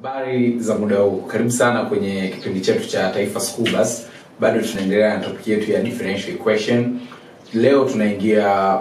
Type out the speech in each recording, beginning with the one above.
Habari za muda huu, karibu sana kwenye kipindi chetu cha Taifa School Bus. Bado tunaendelea na topic yetu ya differential equation. Leo tunaingia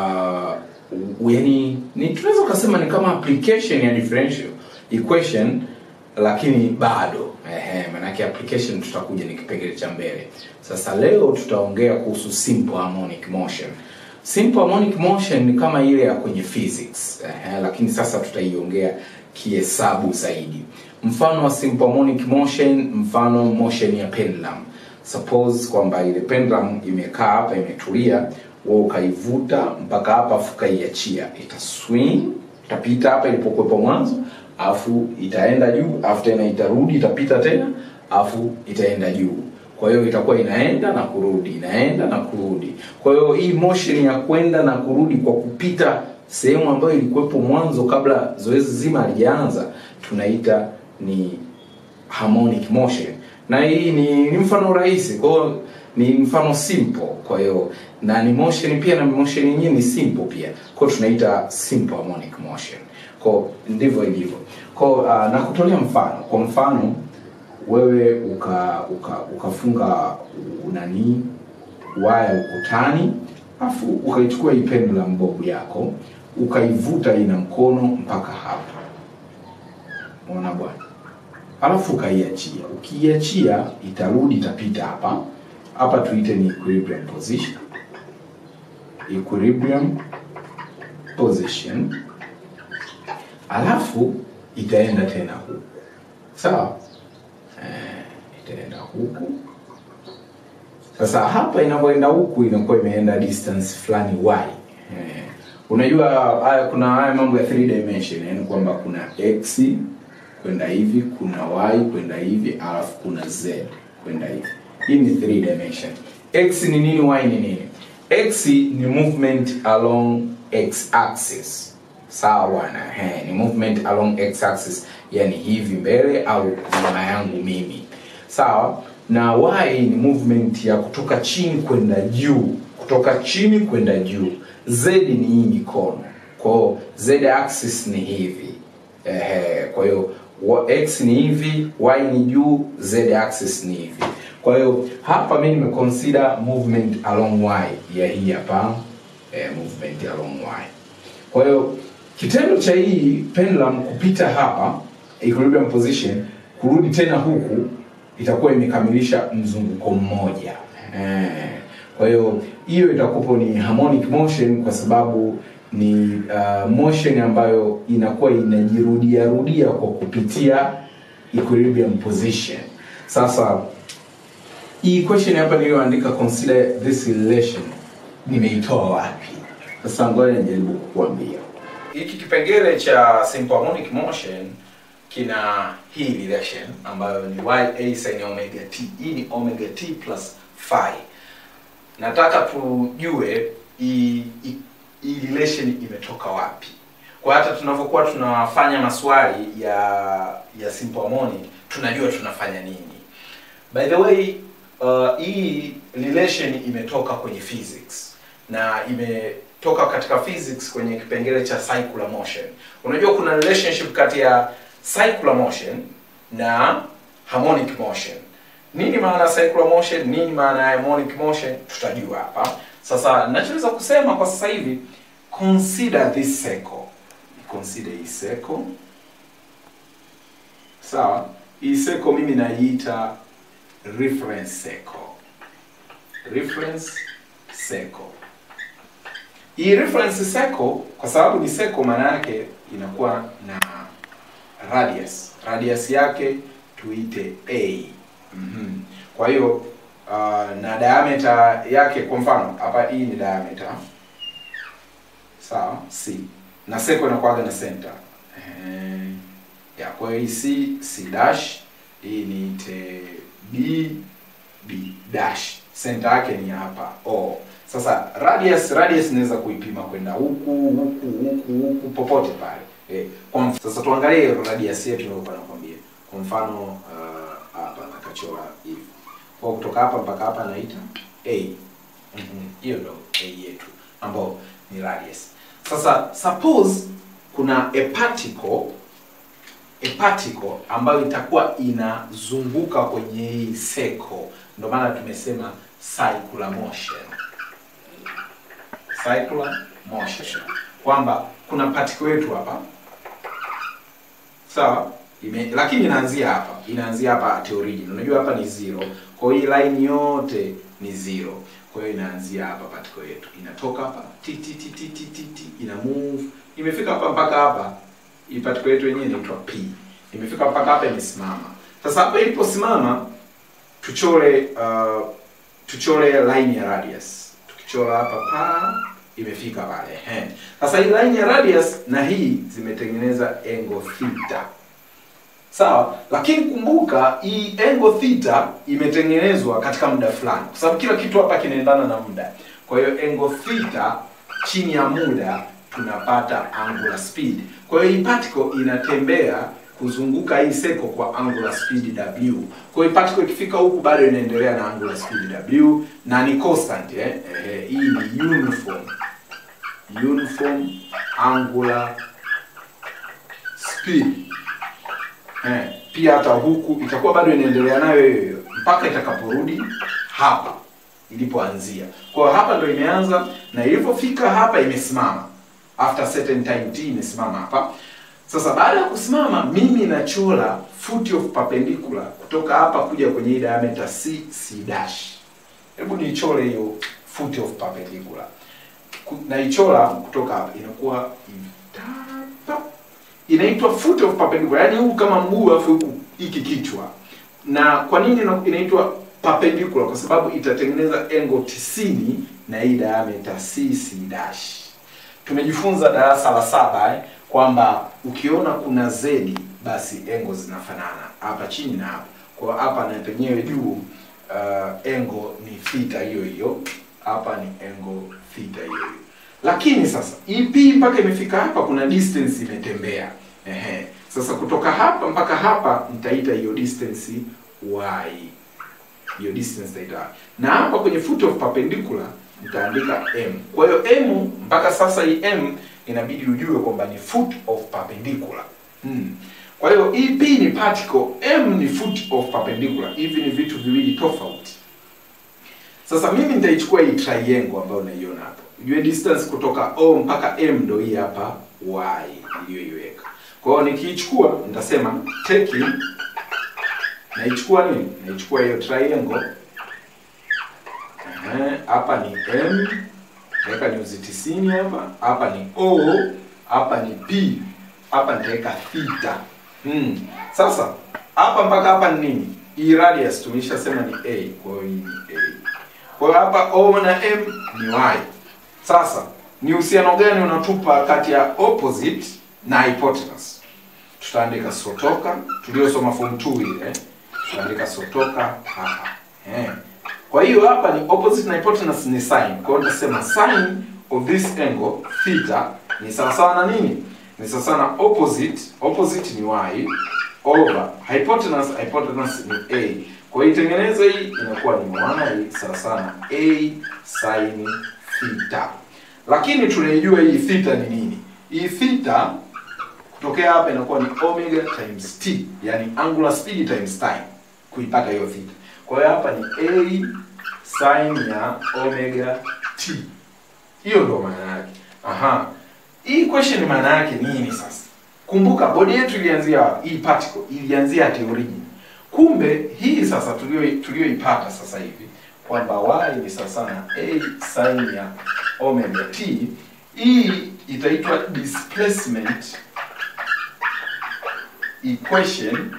uh, yani ni tunaweza kusema ni kama application ya differential equation, lakini bado ehe, maanake application tutakuja ni kipengele cha mbele. Sasa leo tutaongea kuhusu simple harmonic motion. Simple harmonic motion ni kama ile ya kwenye physics ehe, lakini sasa tutaiongea kihesabu zaidi. Mfano wa simple harmonic motion, mfano motion ya pendulum. Suppose kwamba ile pendulum imekaa hapa imetulia, wewe ukaivuta mpaka hapa afu ukaiachia, ita swing, itapita hapa ilipokuwepo mwanzo, afu itaenda juu, afu tena itarudi, itapita tena, afu itaenda juu. Kwa hiyo itakuwa inaenda na kurudi, inaenda na kurudi. Kwa hiyo hii motion ya kwenda na kurudi kwa kupita sehemu ambayo ilikuwepo mwanzo kabla zoezi zima halijaanza tunaita ni harmonic motion, na hii ni, ni mfano rahisi, kwa hiyo ni mfano simple. Kwa hiyo na ni motion pia, na motion yenyewe ni simple pia, kwa hiyo tunaita simple harmonic motion. Kwa ndivyo ilivyo. Kwa uh, na kutolea mfano, kwa mfano wewe uka uka ukafunga nani waya ukutani afu ukaichukua hii pendulum bob yako ukaivuta ina mkono mpaka hapa, unaona bwana, alafu ukaiachia. Ukiiachia itarudi itapita hapa hapa, tuite ni equilibrium position, equilibrium position, alafu itaenda tena huku, sawa eh, itaenda huku sasa hapa inapoenda huku inakuwa imeenda distance fulani y. Eh, unajua haya kuna haya mambo ya 3 dimension, yani kwamba kuna x kwenda hivi, kuna y kwenda hivi, alafu kuna z kwenda hivi. Hii ni 3 dimension. X ni nini? Y ni nini? X ni movement along x axis. Sawa bwana, eh, ni movement along x axis, yani hivi mbele au nyuma yangu mimi. Sawa? na y ni movement ya kutoka chini kwenda juu, kutoka chini kwenda juu. Z ni hii mikono, kwa hiyo z axis ni hivi ehe. Kwa hiyo x ni hivi, y ni juu, z axis ni hivi. Kwa hiyo hapa mimi nimeconsider movement along y ya hii hapa eh, movement along y. Kwa hiyo kitendo cha hii pendulum kupita hapa equilibrium position kurudi tena huku itakuwa imekamilisha mzunguko mmoja eh. Kwa hiyo hiyo itakuwa ni harmonic motion kwa sababu ni uh, motion ambayo inakuwa inajirudia rudia kwa kupitia equilibrium position. Sasa hii question hapa niliyoandika consider this relation nimeitoa wapi? Sasa ngoja nijaribu kukuambia. Hiki kipengele cha simple harmonic motion kina hii relation ambayo ni y a sin omega t. Hii ni omega t plus phi. Nataka tujue hii hii relation imetoka wapi. Kwa hata tunavyokuwa tunafanya maswali ya ya simple harmonic tunajua tunafanya nini. By the way, uh, hii relation imetoka kwenye physics na imetoka katika physics kwenye kipengele cha circular motion. Unajua kuna relationship kati ya circular motion na harmonic motion. Nini maana ya circular motion? Nini maana ya harmonic motion? Tutajua hapa. Sasa ninachoweza kusema kwa sasa hivi, consider this circle. Consider hii circle. Sawa? Hii circle mimi naiita reference circle. Reference circle. Hii reference circle kwa sababu ni circle, maana yake inakuwa na radius radius yake tuite a. mm -hmm. Kwa hiyo uh, na diameter yake, kwa mfano hapa hii ni diameter sawa, c na circle inakuwaga na center eh, ya kwa hiyo hii c c dash, hii niite b b dash, center yake ni hapa o. Sasa radius radius naweza kuipima kwenda huku huku huku huku popote pale. Eh, kwa sasa tuangalie radius yetu nilikuwa nakwambia. Kwa mfano hapa uh, nakachora hivi. Kwa kutoka hapa mpaka hapa naita a. Mhm. Hiyo ndo a yetu ambayo ni radius. Sasa suppose kuna a particle a particle ambayo itakuwa inazunguka kwenye hii circle ndio maana tumesema circular motion circular motion kwamba kuna particle yetu hapa sawa ime, lakini inaanzia hapa inaanzia hapa at origin unajua hapa ni zero kwa hiyo hii line yote ni zero kwa hiyo inaanzia hapa particle yetu inatoka hapa ti ti ti ti ti ti, ti ina move imefika hapa mpaka hapa hii particle yetu yenyewe inaitwa p imefika mpaka hapa imesimama sasa hapa iliposimama tuchore uh, tuchore line ya radius tukichora hapa pa imefika pale ehe sasa hii line ya radius na hii zimetengeneza angle theta sawa lakini kumbuka hii angle theta imetengenezwa katika muda fulani kwa sababu kila kitu hapa kinaendana na muda kwa hiyo angle theta chini ya muda tunapata angular speed kwa hiyo hii particle inatembea kuzunguka hii seko kwa angular speed w kwa hiyo particle ikifika huku bado inaendelea na angular speed w na ni constant eh? Eh, hii ni uniform uniform angular speed eh, pia hata huku itakuwa bado inaendelea nayo hiyo hiyo mpaka itakaporudi hapa ilipoanzia kwa hiyo hapa ndo imeanza na ilipofika hapa imesimama after certain time t imesimama hapa sasa baada ya kusimama mimi nachora foot of perpendicular kutoka hapa kuja kwenye hii diameter c c dash hebu niichore hiyo foot of perpendicular Ku- naichora kutoka hapa inakuwa hivi Tapa. inaitwa foot of perpendicular yaani huu kama mguu alafu huku hiki kichwa na kwa nini ina- inaitwa perpendicular kwa sababu itatengeneza angle 90 na hii diameter cc dash tumejifunza darasa la saba eh, kwamba ukiona kuna z basi engo zinafanana hapa chini na hapa kwa hapa na penyewe juu uh, engo ni theta hiyo hiyo hapa ni engo theta hiyo hiyo lakini sasa ep mpaka imefika hapa kuna distance imetembea ehe sasa kutoka hapa mpaka hapa nitaita hiyo distance y hiyo distance nitaita na hapa kwenye foot of perpendicular nitaandika m kwa hiyo m mpaka sasa hii m inabidi ujue kwamba ni foot of perpendicular hmm. kwa hiyo ep ni particle m ni foot of perpendicular hivi ni vitu viwili tofauti sasa mimi nitaichukua hii triangle ambayo unaiona hapo ujue distance kutoka o mpaka m ndo hii hapa y iliyoiweka kwa hiyo nikiichukua nitasema taking naichukua nini naichukua hiyo triangle Ehe, hapa ni m naweka nyuzi tisini hapa hapa ni o hapa ni p hapa nitaweka theta hmm. sasa hapa mpaka hapa ni nini hii radius tumeshasema ni a kwa hiyo hii ni a kwa hiyo hapa o na m ni y sasa ni uhusiano gani unatupa kati ya opposite na hypotenuse tutaandika sotoka tuliosoma form 2 ile tutaandika sotoka hapa eh. kwa hiyo hapa ni opposite na hypotenuse ni sine kwa hiyo nitasema sine of this angle theta ni sawasawa na nini ni sawasawa na opposite opposite ni y over hypotenuse hypotenuse ni a kwa hiyo itengeneza hii inakuwa ni y sawasawa na a sin theta lakini tunaijua hii theta ni nini hii theta kutokea hapa inakuwa ni omega times t yani angular speed times time kuipata hiyo theta kwa hiyo hapa ni a sin ya omega t hiyo ndio maana yake aha hii question maana yake nini sasa kumbuka bodi yetu ilianzia wapi hii particle ilianzia at origin kumbe hii sasa tulio tulioipata sasa hivi kwamba y ni sawa na a sin ya omega t hii itaitwa displacement equation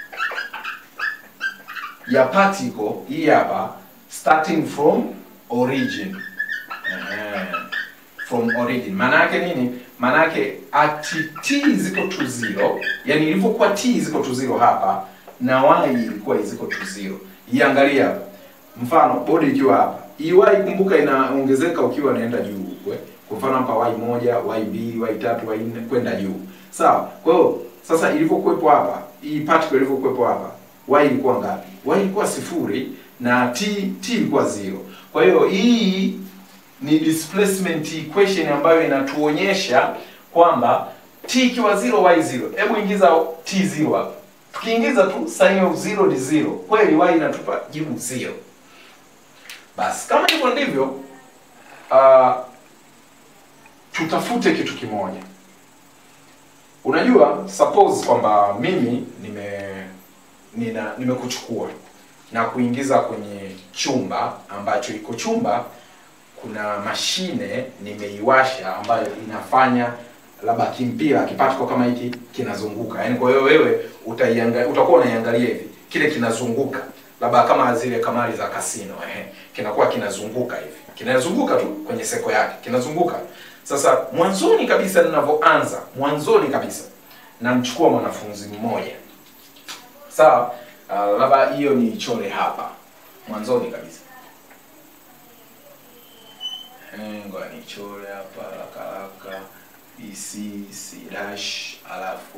ya particle hii hapa starting from origin Eh, from origin maana yake nini maana yake at t ziko to zero yani ilivyokuwa t ziko to zero hapa na y ilikuwa ziko to zero iangalia hapa mfano bodi ikiwa hapa hii y kumbuka inaongezeka ukiwa inaenda juu huko eh. kwa mfano hapa y moja y mbili y tatu y nne kwenda juu sawa kwa hiyo sasa ilivyokuwepo hapa hii particle ilivyokuwepo hapa y ilikuwa ngapi y ilikuwa sifuri na t t ilikuwa zero kwa hiyo hii ni displacement equation ambayo inatuonyesha kwamba t ikiwa 0 y 0 hebu ingiza t 0 hapa tukiingiza tu sin of 0 ni 0 kweli y inatupa jibu 0 basi kama hivyo ndivyo uh, tutafute kitu kimoja unajua suppose kwamba mimi nime nina nimekuchukua na kuingiza kwenye chumba ambacho iko chumba kuna mashine nimeiwasha ambayo inafanya labda kimpira kipatiko kama hiki kinazunguka yaani kwa hiyo wewe utaiangalia utakuwa unaiangalia hivi kile kinazunguka labda kama zile kamari za kasino eh, kinakuwa kinazunguka hivi kinazunguka tu kwenye seko yake kinazunguka sasa mwanzoni kabisa ninavyoanza mwanzoni kabisa namchukua mwanafunzi mmoja sawa uh, labda hiyo ni chore hapa mwanzoni kabisa Eh, ngoja nichore hapa haraka haraka bc c dash alafu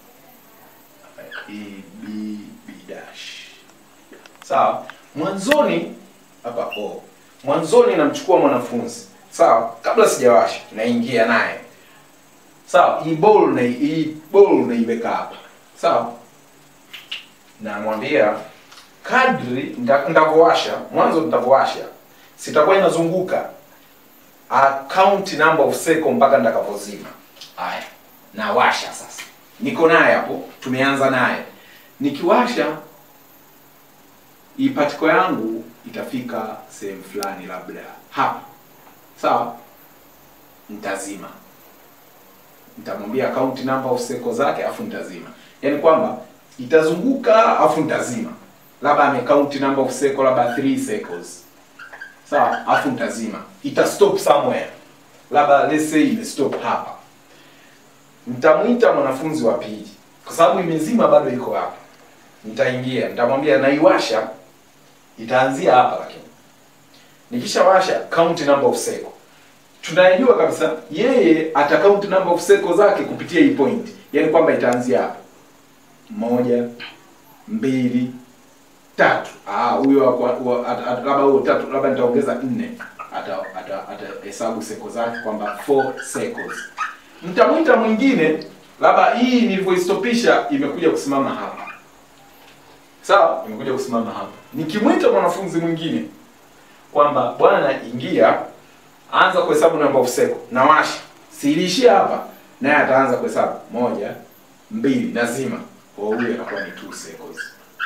e b b dash sawa mwanzoni hapa o mwanzoni namchukua mwanafunzi sawa kabla sijawasha naingia naye sawa hii ball na hii ball naiweka hapa sawa namwambia kadri nda- ndavowasha mwanzo nitavowasha sitakuwa inazunguka a count number of second mpaka nitakapozima haya nawasha sasa niko naye hapo tumeanza naye nikiwasha hii patiko yangu itafika sehemu fulani labda hapa sawa nitazima nitamwambia count number of seko zake afu nitazima yaani kwamba itazunguka afu nitazima labda amecount number of seko labda 3 cycles sawa afu nitazima ita stop somewhere labda let's say imestop hapa nitamwita mwanafunzi wa pili kwa sababu imezima bado iko hapa nitaingia nitamwambia naiwasha itaanzia hapa lakini nikishawasha count number of cycle tunajua kabisa yeye ata count number of cycle zake kupitia hii point yaani kwamba itaanzia hapa moja mbili tatu ah huyo wa- wa- at- at- labda huyo tatu labda nitaongeza nne ata ata atahesabu seko zake kwamba 4 cycles mtamwita mwingine labda hii nilivyoistopisha imekuja kusimama hapa sawa imekuja kusimama hapa nikimwita mwanafunzi mwingine kwamba bwana ingia anza kuhesabu number of cycle na washa siilishia hapa naye ataanza kuhesabu moja mbili nazima kwa huyo atakuwa ni two cycles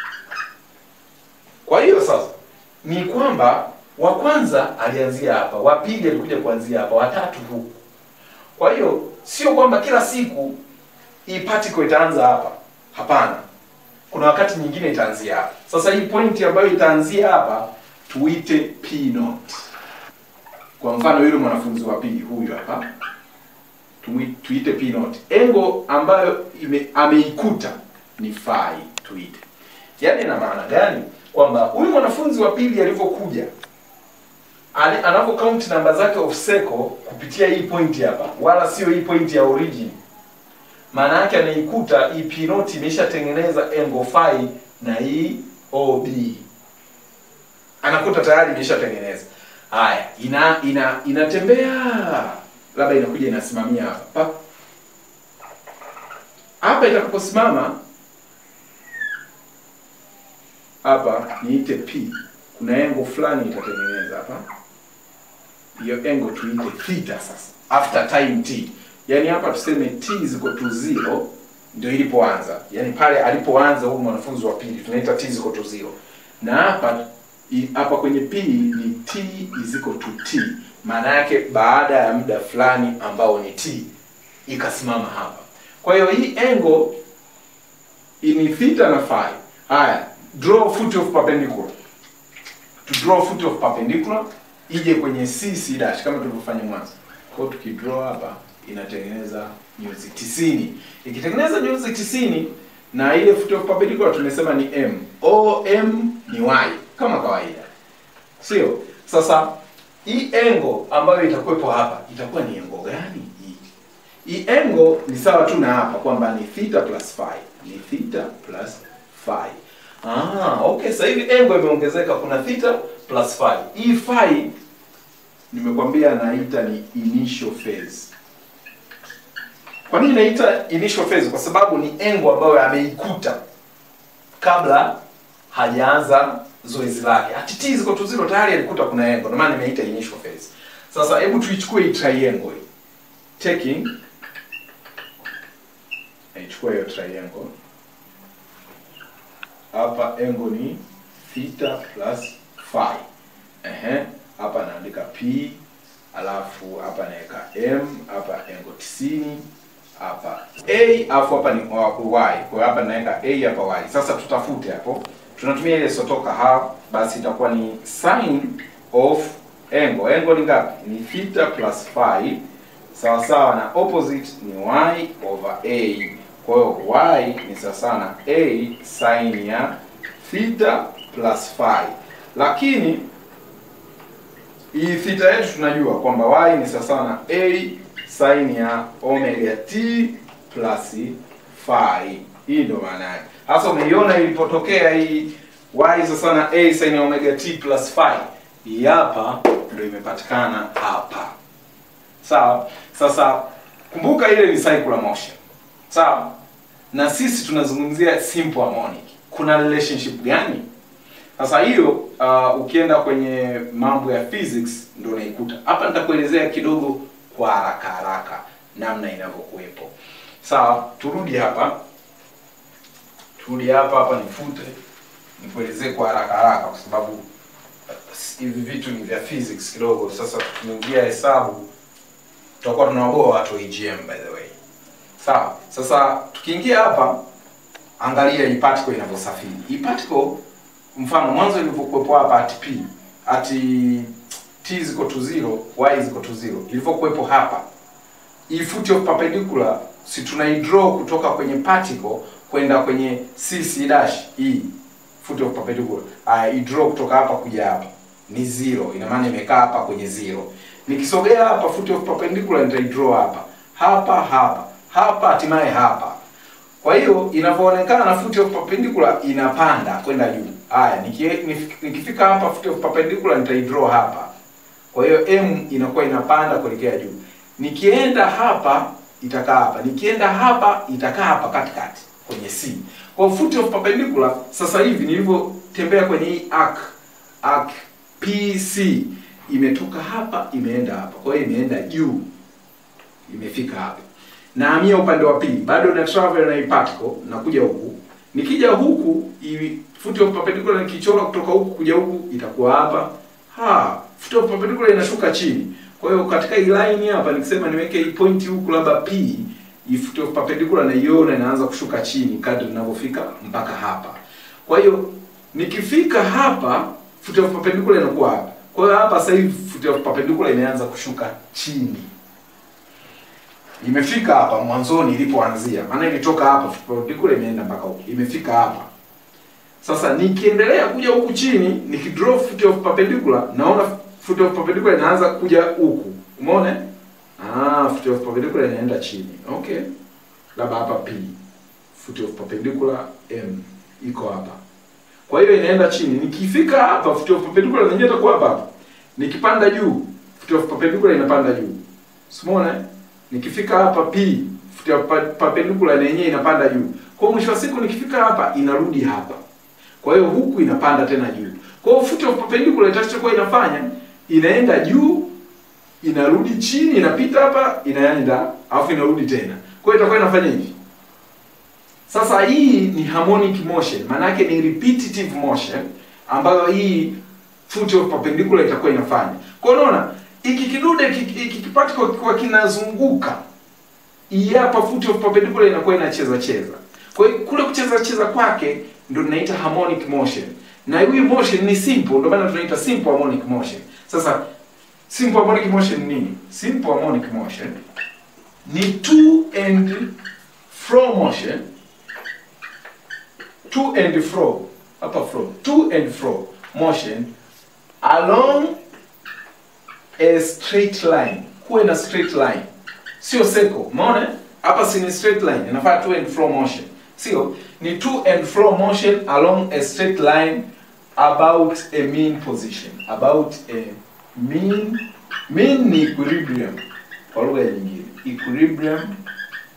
kwa hiyo sasa ni kwamba wa kwanza alianzia hapa wa pili alikuja kuanzia hapa watatu huku kwa hiyo sio kwamba kila siku hii particle itaanza hapa hapana kuna wakati nyingine itaanzia hapa sasa hii point ambayo itaanzia hapa tuite p note kwa mfano yule mwanafunzi wa pili huyu hapa Tui- tuite p note engo ambayo ime, ameikuta ni phi tuite yaani ina maana gani kwamba huyu mwanafunzi wa pili alivyokuja ali- anavyo count namba zake of seco kupitia hii point hapa wala sio hii point ya origin maana yake anaikuta hii p note imeshatengeneza engo phi na hii ob anakuta tayari imeshatengeneza haya ina ina inatembea labda inakuja inasimamia hapa pa hapa itakaposimama hapa niite p kuna engo fulani itatengeneza hapa hiyo engo tuite theta sasa after time t yaani hapa tuseme t ziko to zero ndio ilipoanza yaani pale alipoanza huyu mwanafunzi wa pili tunaita t ziko to zero na hapa i- hapa kwenye p ni t iziko to t maana yake baada ya muda fulani ambao ni t ikasimama hapa kwa hiyo hii engo ni theta na phi haya draw foot of perpendicular to draw foot of perpendicular ije kwenye c c dash kama tulivyofanya mwanzo kwa hiyo tukidraw hapa inatengeneza nyuzi 90 ikitengeneza nyuzi 90 na ile foot of perpendicular tumesema ni m o m ni y kama kawaida sio sasa hii engo ambayo itakuwepo hapa itakuwa ni engo gani hii hii engo ni sawa tu na hapa kwamba ni theta plus phi ni theta plus phi ah okay sasa hivi engo imeongezeka kuna theta plus phi hii phi nimekwambia naita ni initial phase Kwa nini naita initial phase? Kwa sababu ni engo ambayo ameikuta kabla hajaanza zoezi lake. At t ziko tu zero tayari alikuta kuna engo, ndio maana nimeita initial phase. Sasa hebu tuichukue hii triangle hii. Taking naichukua hiyo triangle. Hapa engo ni theta plus phi. Ehe, hapa naandika p alafu hapa naweka m hapa engo 90 hapa a alafu hapa ni y kwa hiyo hapa naweka a hapa y sasa tutafute hapo tunatumia ile sotoka ha basi itakuwa ni sin of angle angle ni ngapi ni theta plus phi sawa sawa na opposite ni y over a kwa hiyo y ni sawa sawa na a sin ya theta plus phi lakini hii theta yetu tunajua kwamba y ni sawa na a sin ya omega t plus phi. Hii ndio maana yake. Sasa umeiona ilipotokea hii y sawa na a sin ya omega t plus phi. Hii hapa ndio imepatikana hapa. Sawa? Sasa kumbuka ile ni circular motion. Sawa? Na sisi tunazungumzia simple harmonic. Kuna relationship gani? Sasa hiyo uh, ukienda kwenye mambo ya physics ndio unaikuta. Hapa nitakuelezea kidogo kwa haraka haraka namna inavyokuwepo. Sawa, turudi hapa. Turudi hapa hapa nifute. Nikuelezee kwa haraka haraka kwa sababu uh, hivi vitu ni vya physics kidogo. Sasa tukiingia hesabu tutakuwa tunawaboa watu wa EGM by the way. Sawa. Sasa tukiingia hapa angalia hii particle inavyosafiri. Hii particle mfano mwanzo ilivyokuwepo hapa at p at t ziko to 0 y ziko to 0 ilivyokuwepo hapa hii foot of perpendicular si tunaidraw kutoka kwenye particle kwenda kwenye cc dash hii foot of perpendicular uh, idraw kutoka hapa kuja hapa ni zero ina maana imekaa hapa kwenye zero nikisogea hapa foot of perpendicular nitaidraw hapa hapa hapa hapa hatimaye hapa kwa hiyo inavyoonekana foot of perpendicular inapanda kwenda juu. Haya, nikifika hapa foot of perpendicular nitaidraw hapa. Kwa hiyo m inakuwa inapanda kuelekea juu. Nikienda hapa itakaa hapa. Nikienda hapa itakaa hapa katikati kwenye C. Kwa foot of perpendicular sasa hivi nilivyotembea kwenye hii arc arc PC imetoka hapa imeenda hapa. Kwa hiyo imeenda juu. Imefika hapa nahamia upande wa pili bado na travel na particle na kuja huku nikija huku i foot of perpendicular nikichora kutoka huku kuja huku itakuwa hapa ha foot of perpendicular inashuka chini kwa hiyo katika hii line hapa nikisema niweke hii point huku labda p hii foot of perpendicular naiona inaanza kushuka chini kadri ninavyofika mpaka hapa kwa hiyo nikifika hapa foot of perpendicular inakuwa hapa kwa hiyo hapa sasa hivi foot of perpendicular imeanza kushuka chini imefika hapa mwanzoni ilipoanzia, maana ilitoka hapa perpendicular imeenda mpaka huko, imefika hapa. Sasa nikiendelea kuja huku chini, nikidraw foot of perpendicular, naona foot of perpendicular inaanza kuja huku, umeona? Ah, foot of perpendicular inaenda chini. Okay, labda hapa P, foot of perpendicular M iko hapa, kwa hiyo inaenda chini. Nikifika hapa foot of perpendicular yenyewe itakuwa hapa hapa. Nikipanda juu, foot of perpendicular inapanda juu, umeona? nikifika hapa p perpendicular na yenyewe inapanda juu. Kwa mwisho wa siku nikifika hapa inarudi hapa. Kwa hiyo huku inapanda tena juu. Kwa hiyo foot of perpendicular itachokuwa inafanya inaenda juu, inarudi chini, inapita hapa, inaenda, alafu inarudi tena. Kwa hiyo itakuwa inafanya hivi. Sasa hii ni harmonic motion, maana yake ni repetitive motion ambayo hii foot of perpendicular itakuwa inafanya. Kwa hiyo unaona iki kidude iki kipati kwa, kwa kinazunguka hii hapa foot of perpendicular inakuwa inacheza cheza. Kwa hiyo kule kucheza cheza kwake ndio tunaita harmonic motion, na hii motion ni simple, ndio maana tunaita simple harmonic motion. Sasa simple harmonic motion ni nini? Simple harmonic motion ni to and fro motion, to and fro, hapa fro, to and fro motion along a straight line. Kuwe na straight line, sio circle. Umeona hapa, si ni straight line, inafaa to and fro motion, sio ni to and fro motion along a straight line about a mean position, about a mean. Mean ni equilibrium kwa lugha nyingine, equilibrium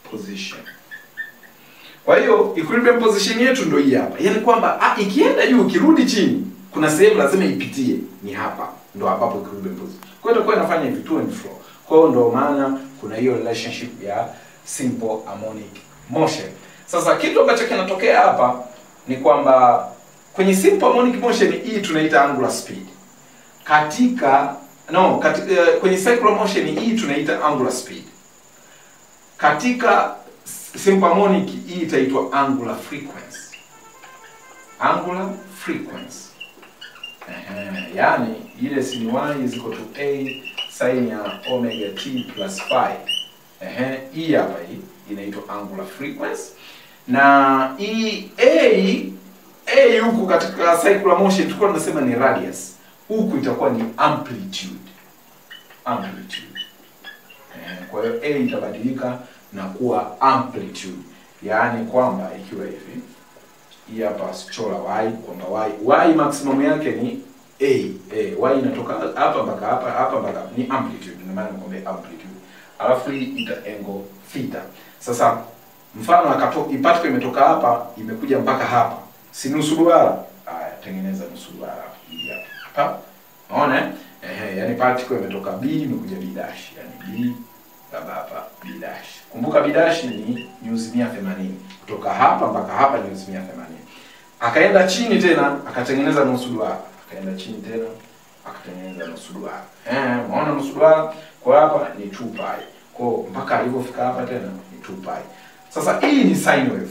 position kwa hiyo equilibrium position yetu ndio hii hapa yaani kwamba ah, ikienda juu ikirudi chini kuna sehemu lazima ipitie ni hapa ndo ambapo equilibrium position kwa hiyo itakuwa inafanya hivi to and fro kwa hiyo ndo maana kuna hiyo relationship ya simple harmonic motion sasa kitu ambacho kinatokea hapa ni kwamba kwenye simple harmonic motion hii tunaita angular speed katika no katika, uh, kwenye circular motion hii tunaita angular speed katika simple harmonic hii itaitwa angular frequency angular frequency Ehe, yani ile sin y is equal to a sin ya omega t plus phi Ehe, hii hapa hii inaitwa angular frequency na hii a a huku katika circular motion tulikuwa tunasema ni radius huku itakuwa ni amplitude amplitude Eh, kwa hiyo a itabadilika na kuwa amplitude yaani kwamba ikiwa hivi hii hapa sichora y kwamba y y maximum yake ni a a y inatoka hapa mpaka hapa hapa mpaka hapa. ni amplitude ndio maana nimekwambia amplitude alafu hii ita angle theta sasa mfano akato ipatiko imetoka hapa imekuja mpaka hapa si nusu duara haya tengeneza nusu duara hapa hii hapa hapa unaona eh? ehe yani particle imetoka b imekuja b dash yani b labda hapa b dash kumbuka b dash ni nyuzi 180 kutoka hapa mpaka hapa ni nyuzi 180 akaenda chini tena akatengeneza nusu duara akaenda chini tena akatengeneza nusu duara eh unaona nusu duara kwa hapa ni 2 pi kwa mpaka alipofika hapa tena ni 2 pi sasa hii ni sine wave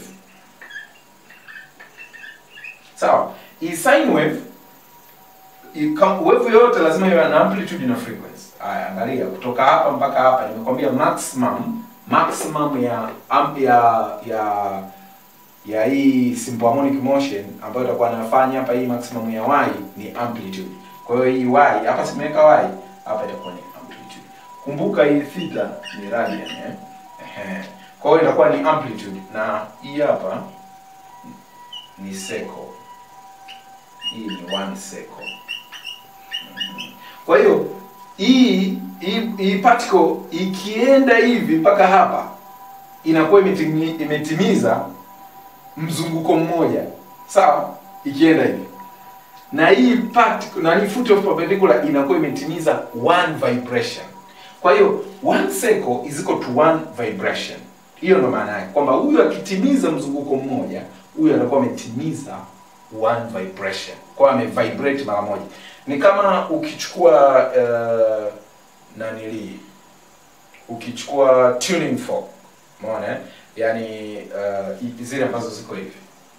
sawa hii sine wave i- kam- wave yoyote lazima iwe na amplitude na frequency haya angalia kutoka hapa mpaka hapa nimekwambia maximum maximum ya am, ya ya ya hii simple harmonic motion ambayo itakuwa nafanya hapa hii maximum ya y ni amplitude kwa hiyo hii y hapa simeweka y hapa itakuwa ni amplitude kumbuka hii theta ni radian eh Ehe. kwa hiyo itakuwa ni amplitude na hii hapa ni seco hii ni one seco Mhm. kwa hiyo hii hii, hii particle ikienda hivi mpaka hapa inakuwa imetimi, imetimiza mzunguko mmoja sawa ikienda hivi na hii particle na hii foot of perpendicular inakuwa imetimiza one vibration kwa hiyo one circle is equal to one vibration hiyo ndo maana yake kwamba huyu akitimiza mzunguko mmoja huyu anakuwa ametimiza one vibration kwa hiyo amevibrate mara moja ni kama ukichukua uh, nanili ukichukua tuning fork umeona eh? yani uh, zile ambazo ziko hivi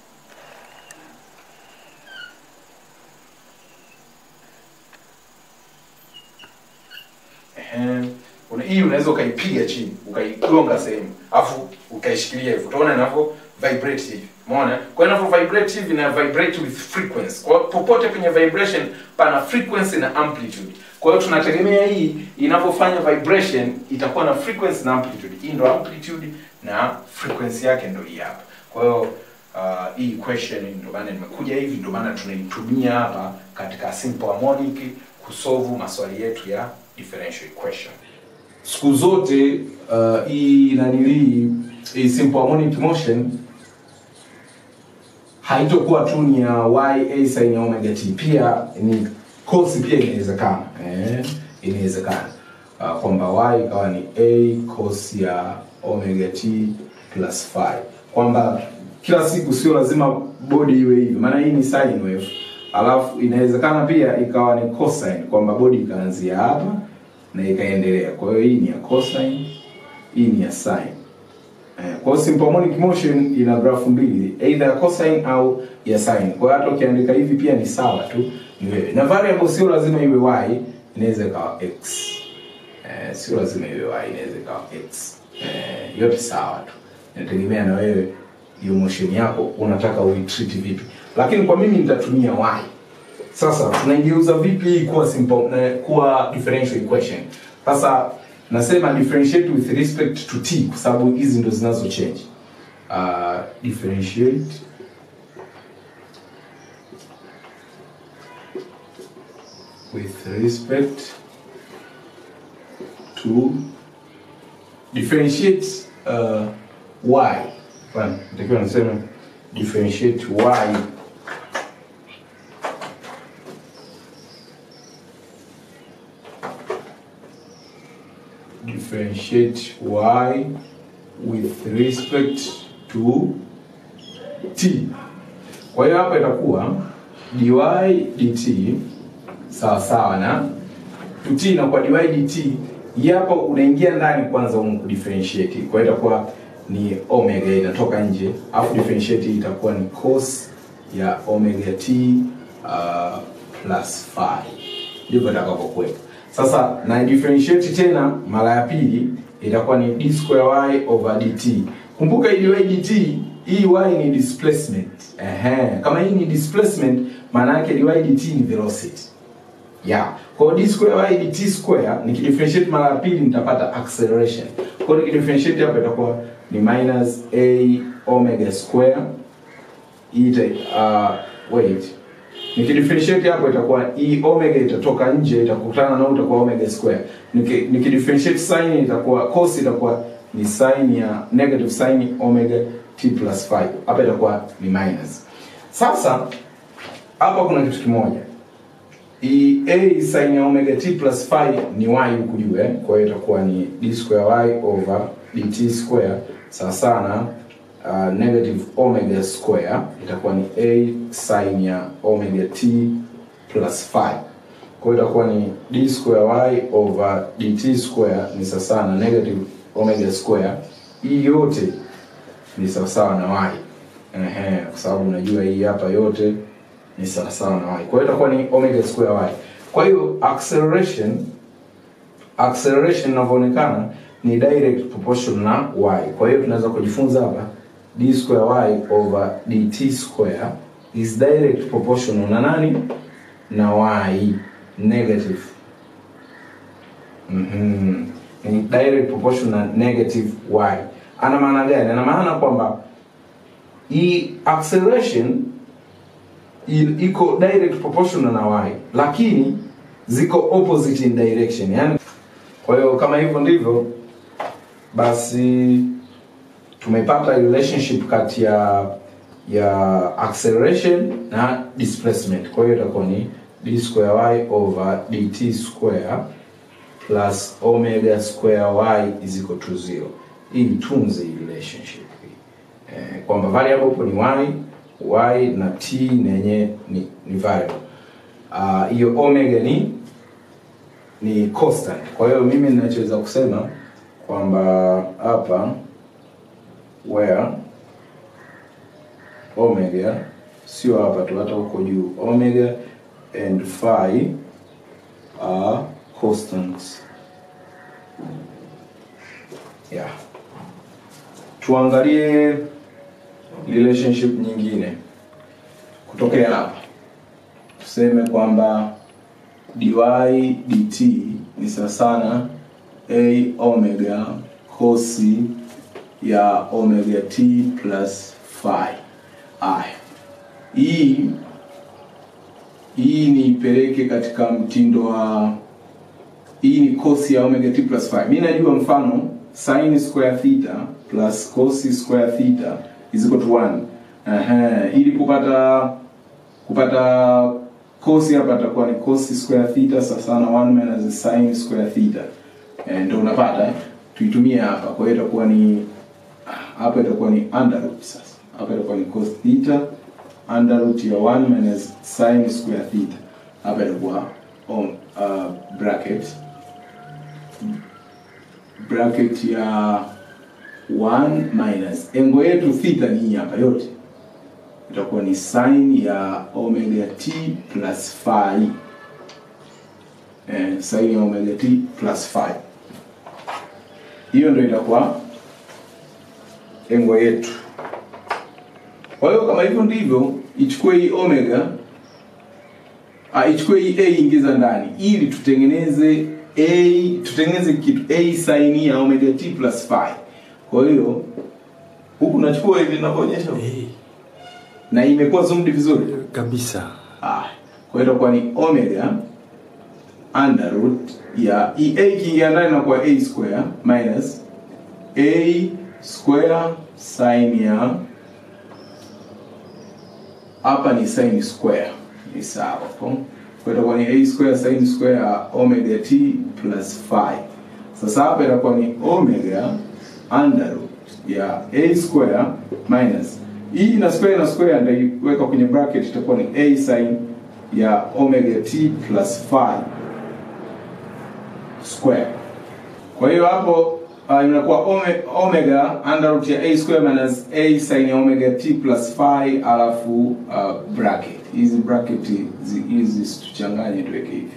Ehe. Una- hii unaweza ukaipiga chini ukaigonga sehemu afu ukaishikilia hivyo utaona inavyo vibrate hivi umeona kwa hiyo inavyo vibrate hivi na vibrate with frequency kwa hiyo popote kwenye vibration pana frequency na amplitude kwa hiyo tunategemea hii inavyofanya vibration itakuwa na frequency na amplitude hii ndo amplitude na frequency yake ndo hii hapa kwa hiyo uh, hii equation ndio maana nimekuja hivi ndio maana tunaitumia hapa katika simple harmonic kusolve maswali yetu ya differential equation siku zote uh, hii nanilii hii simple harmonic motion haitokuwa tu ni ya y a sin ya omega t pia ni cos pia inawezekana eh, inawezekana uh, kwamba y ikawa ni a cos ya omega t plus phi kwamba kila siku sio lazima bodi iwe hivi maana hii ni sine wave alafu inawezekana pia ikawa ni cosine kwamba bodi ikaanzia hapa na ikaendelea kwa hiyo hii ni ya cosine hii ni ya sine Eh, kwa hiyo simple harmonic motion ina grafu mbili either ya cosine au ya sine kwa hiyo hata ukiandika hivi pia ni sawa tu ni wewe na variable sio lazima iwe y inaweza ikawa x eh, sio lazima iwe y inaweza ikawa x eh, yote sawa tu inategemea na wewe hiyo motion yako unataka uitreat vipi lakini kwa mimi nitatumia y sasa tunaigeuza vipi hii kuwa simple na kuwa differential equation sasa nasema differentiate with respect to t kwa sababu hizi ndo zinazo change uh, differentiate with respect to differentiate uh, y Hapana, natakiwa niseme differentiate y differentiate y with respect to t kwa hiyo hapa itakuwa dy dt sawa sawa na to t inakuwa dy dt hii hapa unaingia ndani kwanza umu kudifferentiate kwa hiyo itakuwa ni omega inatoka nje alafu differentiate hii itakuwa ni cos ya omega t uh, plus phi ndivyo itakavyokuwepo sasa na differentiate tena mara ya pili itakuwa ni d square y over dt kumbuka hii dy dt hii y ni displacement Ehe. kama hii ni displacement maana yake dy dt ni velocity yeah. Kwa hiyo d square y dt square nikidifferentiate mara ya pili nitapata acceleration. Kwa hiyo nikidifferentiate hapa itakuwa ni minus a omega square ita uh, wait nikidifferentiate hapo itakuwa e omega itatoka nje itakutana na itakuwa omega square. Niki nikidifferentiate sin itakuwa cos itakuwa ni sin ya negative sin omega t plus 5. Hapa itakuwa ni minus. Sasa hapa kuna kitu kimoja i a sin ya omega t plus phi ni y huku juu eh? kwa hiyo itakuwa ni d square y over dt square sawa sana uh, negative omega square itakuwa ni a sin ya omega t plus phi kwa hiyo itakuwa ni d square y over dt square ni sawa sawa na negative omega square hii yote ni sawasawa na y ehe kwa sababu unajua hii hapa yote ni sawasawa na y kwa hiyo itakuwa ni omega square y kwa hiyo acceleration acceleration inavyoonekana ni direct proportion na y kwa hiyo tunaweza kujifunza hapa d square y over dt square is direct proportional na nani na y negative mm ni direct proportion na negative y ana maana gani ana maana kwamba hii acceleration i- iko direct proportional na y lakini ziko opposite in direction yani kwa hiyo kama hivyo ndivyo basi tumepata relationship kati ya ya acceleration na displacement kwa hiyo itakuwa ni d square y over dt square plus omega square y is equal to zero hii itunze hii relationship hii eh, kwamba variable hapo ni y y na t nenye ni, ni variable Ah, hiyo uh, omega ni ni constant kwa hiyo mimi ninachoweza kusema kwamba hapa where omega sio hapa tu hata huko juu omega and phi are constants yeah tuangalie relationship nyingine kutokea hapa tuseme kwamba dy dt ni sawa sana a omega kosi ya omega t plus phi aya hii hii niipeleke katika mtindo wa hii ni kosi ya omega t plus phi mi najua mfano sin square theta plus cos square theta is equal to 1 Ehe, ili kupata kupata cos hapa itakuwa ni cos square theta sawa sawa na 1 minus sin square theta eh, ndio unapata eh? tuitumie hapa kwa hiyo itakuwa ni hapa itakuwa ni under root sasa hapa itakuwa ni cos theta under root ya 1 minus sin square theta hapa itakuwa on uh, bracket bracket ya 1 minus engo yetu theta ni hii hapa yote itakuwa ni sin ya omega t plus phi eh, sin ya omega t plus phi hiyo ndio itakuwa engo yetu kwa hiyo kama hivyo ndivyo ichukue hii omega ah, ichukue hii a ingiza ndani ili tutengeneze a tutengeneze kitu a sin ya omega t plus phi kwa hiyo huku nachukua hivi ninavyoonyesha Eh, na imekuwa zoomed vizuri kabisa ah, kwa hiyo itakuwa ni omega under root ya hii a ikiingia ndani inakuwa a square minus a square sin ya hapa ni sin square ni sawa kwa kwa itakuwa ni a square sin square ya omega t plus 5 sasa hapa itakuwa ni omega under root ya a square minus hii na square na square nitaiweka kwenye bracket itakuwa ni a sin ya omega t plus 5 square kwa hiyo hapo uh, inakuwa ome, omega under root ya a square minus a sin ya omega t plus phi alafu uh, bracket hizi bracket zi- hizi situchanganye tuweke hivi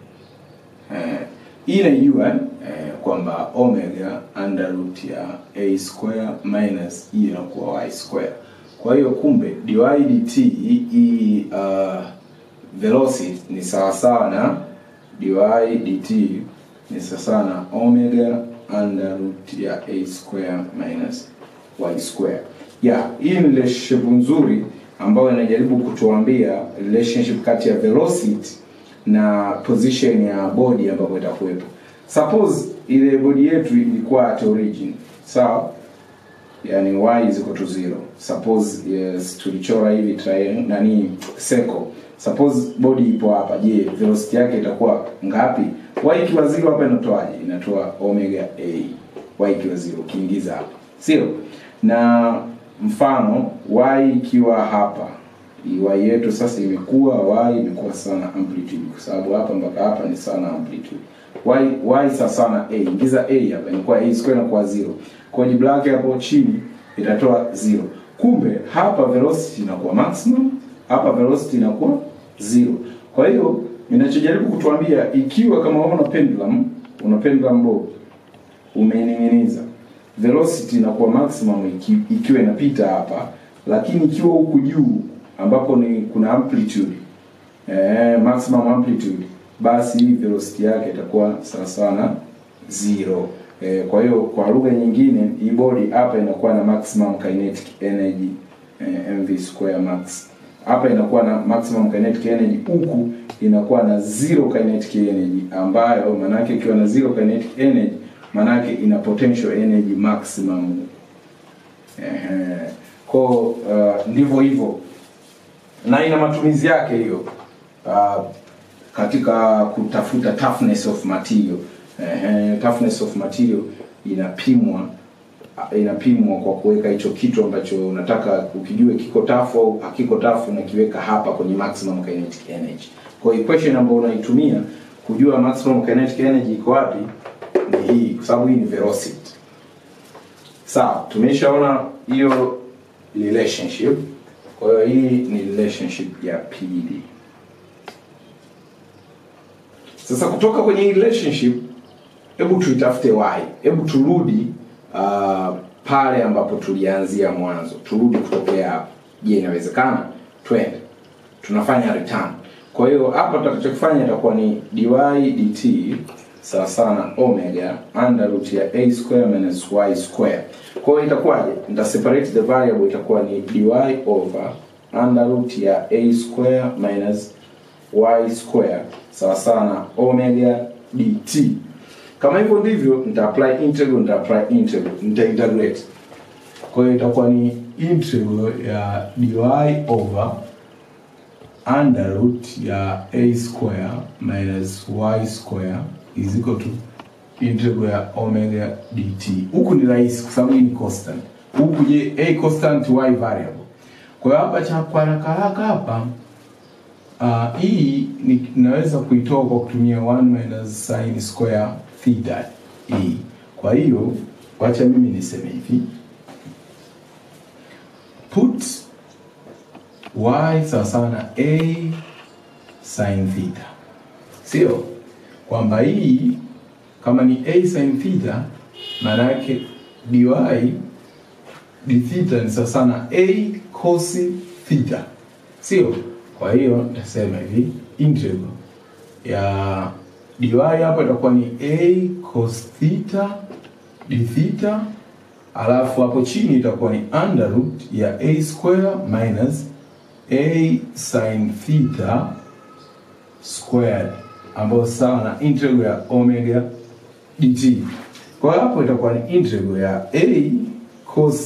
eh, hii naijua eh, kwamba omega under root ya a square minus hii inakuwa y square kwa hiyo kumbe dy dt hii uh, velocity ni sawasawa na dy dt ni sawasawa na omega under root ya a square minus y square yeah hii ni relationship nzuri ambayo inajaribu kutuambia relationship kati ya velocity na position ya body ambapo itakuwepo suppose ile body yetu ilikuwa at origin sawa yani y is equal to zero suppose yes tulichora hivi triangle nani circle suppose body ipo hapa je velocity yake itakuwa ngapi y ikiwa zero hapa inatoaje inatoa omega a y ikiwa zero ukiingiza hapa sio na mfano y ikiwa hapa y yetu sasa imekuwa y imekuwa sana amplitude kwa sababu hapa mpaka hapa ni sana amplitude y y sasa sana a ingiza a hapa inakuwa a square inakuwa zero kwa jibu lake hapo chini itatoa zero kumbe hapa velocity inakuwa maximum hapa velocity inakuwa zero kwa hiyo ninachojaribu kutuambia ikiwa kama wewe una pendulum una pendulum bob umeining'iniza velocity inakuwa maximum iki, ikiwa inapita hapa lakini ikiwa huku juu ambapo ni kuna amplitude eh, maximum amplitude basi hii velocity yake itakuwa sawa sawa na zero eh, kwa hiyo kwa lugha nyingine hii body hapa inakuwa na maximum kinetic energy eh, mv square max hapa inakuwa na maximum kinetic energy huku inakuwa na zero kinetic energy ambayo manake ikiwa na zero kinetic energy manake ina potential energy maximum Ehe. Kwa uh, ndivyo hivyo na ina matumizi yake hiyo uh, katika kutafuta toughness of material Ehe, toughness of material inapimwa inapimwa kwa kuweka hicho kitu ambacho unataka ukijue kiko tafu au hakiko tafu unakiweka hapa kwenye maximum kinetic energy kwa hiyo equation ambayo unaitumia kujua maximum kinetic energy iko wapi ni hii kwa sababu hii ni velocity sawa tumeshaona hiyo relationship kwa hiyo hii ni relationship ya pili sasa kutoka kwenye hii relationship hebu tuitafute y hebu turudi uh, pale ambapo tulianzia mwanzo turudi kutokea hapo je inawezekana twende tunafanya return kwa hiyo hapa tutakachokifanya itakuwa ni dy dt sawa sawa na omega under root ya a square minus y square kwa hiyo itakuwaje nita separate the variable itakuwa ni dy over under root ya a square minus y square sawa sawa na omega dt kama hivyo ndivyo nita apply integral nita apply integral nita integrate kwa hiyo itakuwa ni integral ya dy over under root ya a square minus y square is equal to integral ya omega dt huku ni rahisi kwa sababu hii ni constant huku je a constant y variable kwa hiyo hapa cha kwa haraka haraka hapa uh, hii ni naweza kuitoa kwa kutumia 1 minus sin square theta hii kwa hiyo wacha mimi niseme hivi put y sawa sawa na a sin theta sio kwamba hii kama ni a sin theta maana yake dy d theta ni sawa sawa na a cos theta sio kwa hiyo nitasema hivi integral ya dy hapa itakuwa ni a cos theta d theta alafu hapo chini itakuwa ni under root ya a square minus a sin theta squared ambayo sawa na integral ya omega dt kwa hiyo hapo itakuwa ni integral ya a cos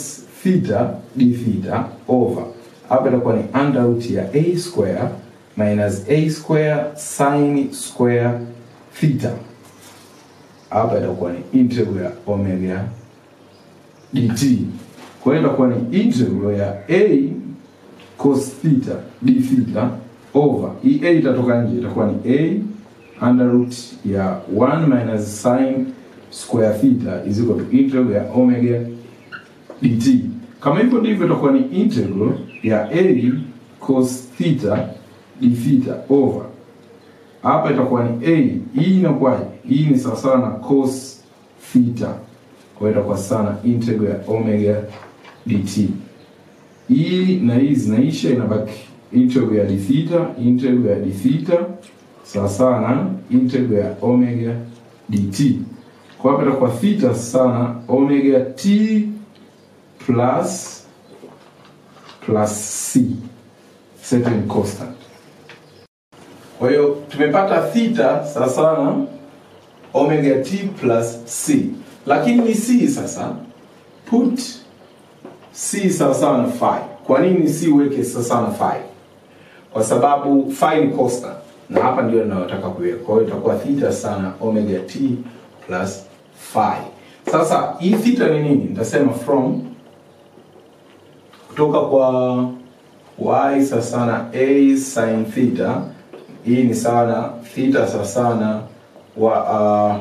theta d theta over hapa itakuwa ni under root ya a square minus a square sin square theta hapa itakuwa ni integral ya omega dt kwa hiyo itakuwa ni integral ya a cos theta d theta over hii a itatoka nje itakuwa ni a under root ya 1 minus sin square theta is equal to integral ya omega dt kama hivyo ndivyo itakuwa ni integral ya a cos theta d theta over hapa itakuwa ni a hii inakuwaje hii ni sawasawa na cos theta kwa hiyo itakuwa sana integral ya omega dt hii na hii zinaisha inabaki integral ya d theta integral ya d theta sawasawa na integral ya omega dt kwa hapa itakuwa theta sana omega t plus plus c certain constant kwa hiyo tumepata theta sawasawa na omega t plus c lakini ni c sasa put c sawasawa na phi kwa nini c uweke sawasawa na phi kwa sababu phi ni constant na hapa ndio ninayotaka kuweka kwa hiyo itakuwa theta sana omega t plus phi sasa hii theta ni nini nitasema from kutoka kwa y sawasawa na a sin theta hii ni sawa na theta sawasawa na wa uh,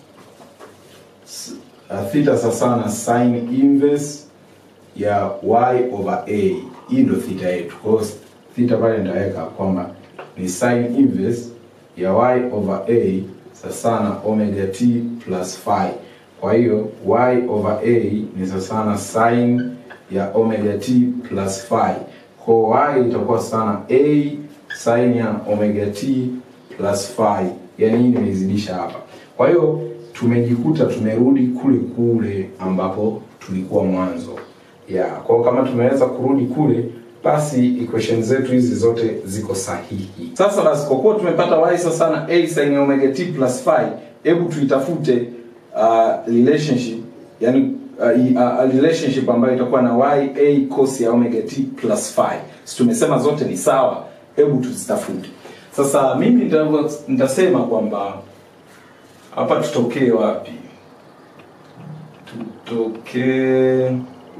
s- uh, theta sawasawa na sin inverse ya y over a hii ndio theta yetu kwa hiyo theta pale nitaweka kwamba ni sin inverse ya y over a sawasawa na omega t plus phi kwa hiyo y over a ni sawasawa na sin ya omega t plus phi kwa y itakuwa sana a sin ya omega t plus phi yani hii nimeizidisha hapa kwa hiyo tumejikuta tumerudi kule kule ambapo tulikuwa mwanzo ya kwa hiyo kama tumeweza kurudi kule basi equation zetu hizi zote ziko sahihi sasa basi kwa kuwa tumepata y sawa sana a sin ya omega t plus phi hebu tuitafute uh, relationship yani uh, i- uh, relationship ambayo itakuwa na y a cos ya omega t plus phi si tumesema zote ni sawa hebu tuzitafute sasa mimi nita- nitasema kwamba hapa tutokee wapi tutokee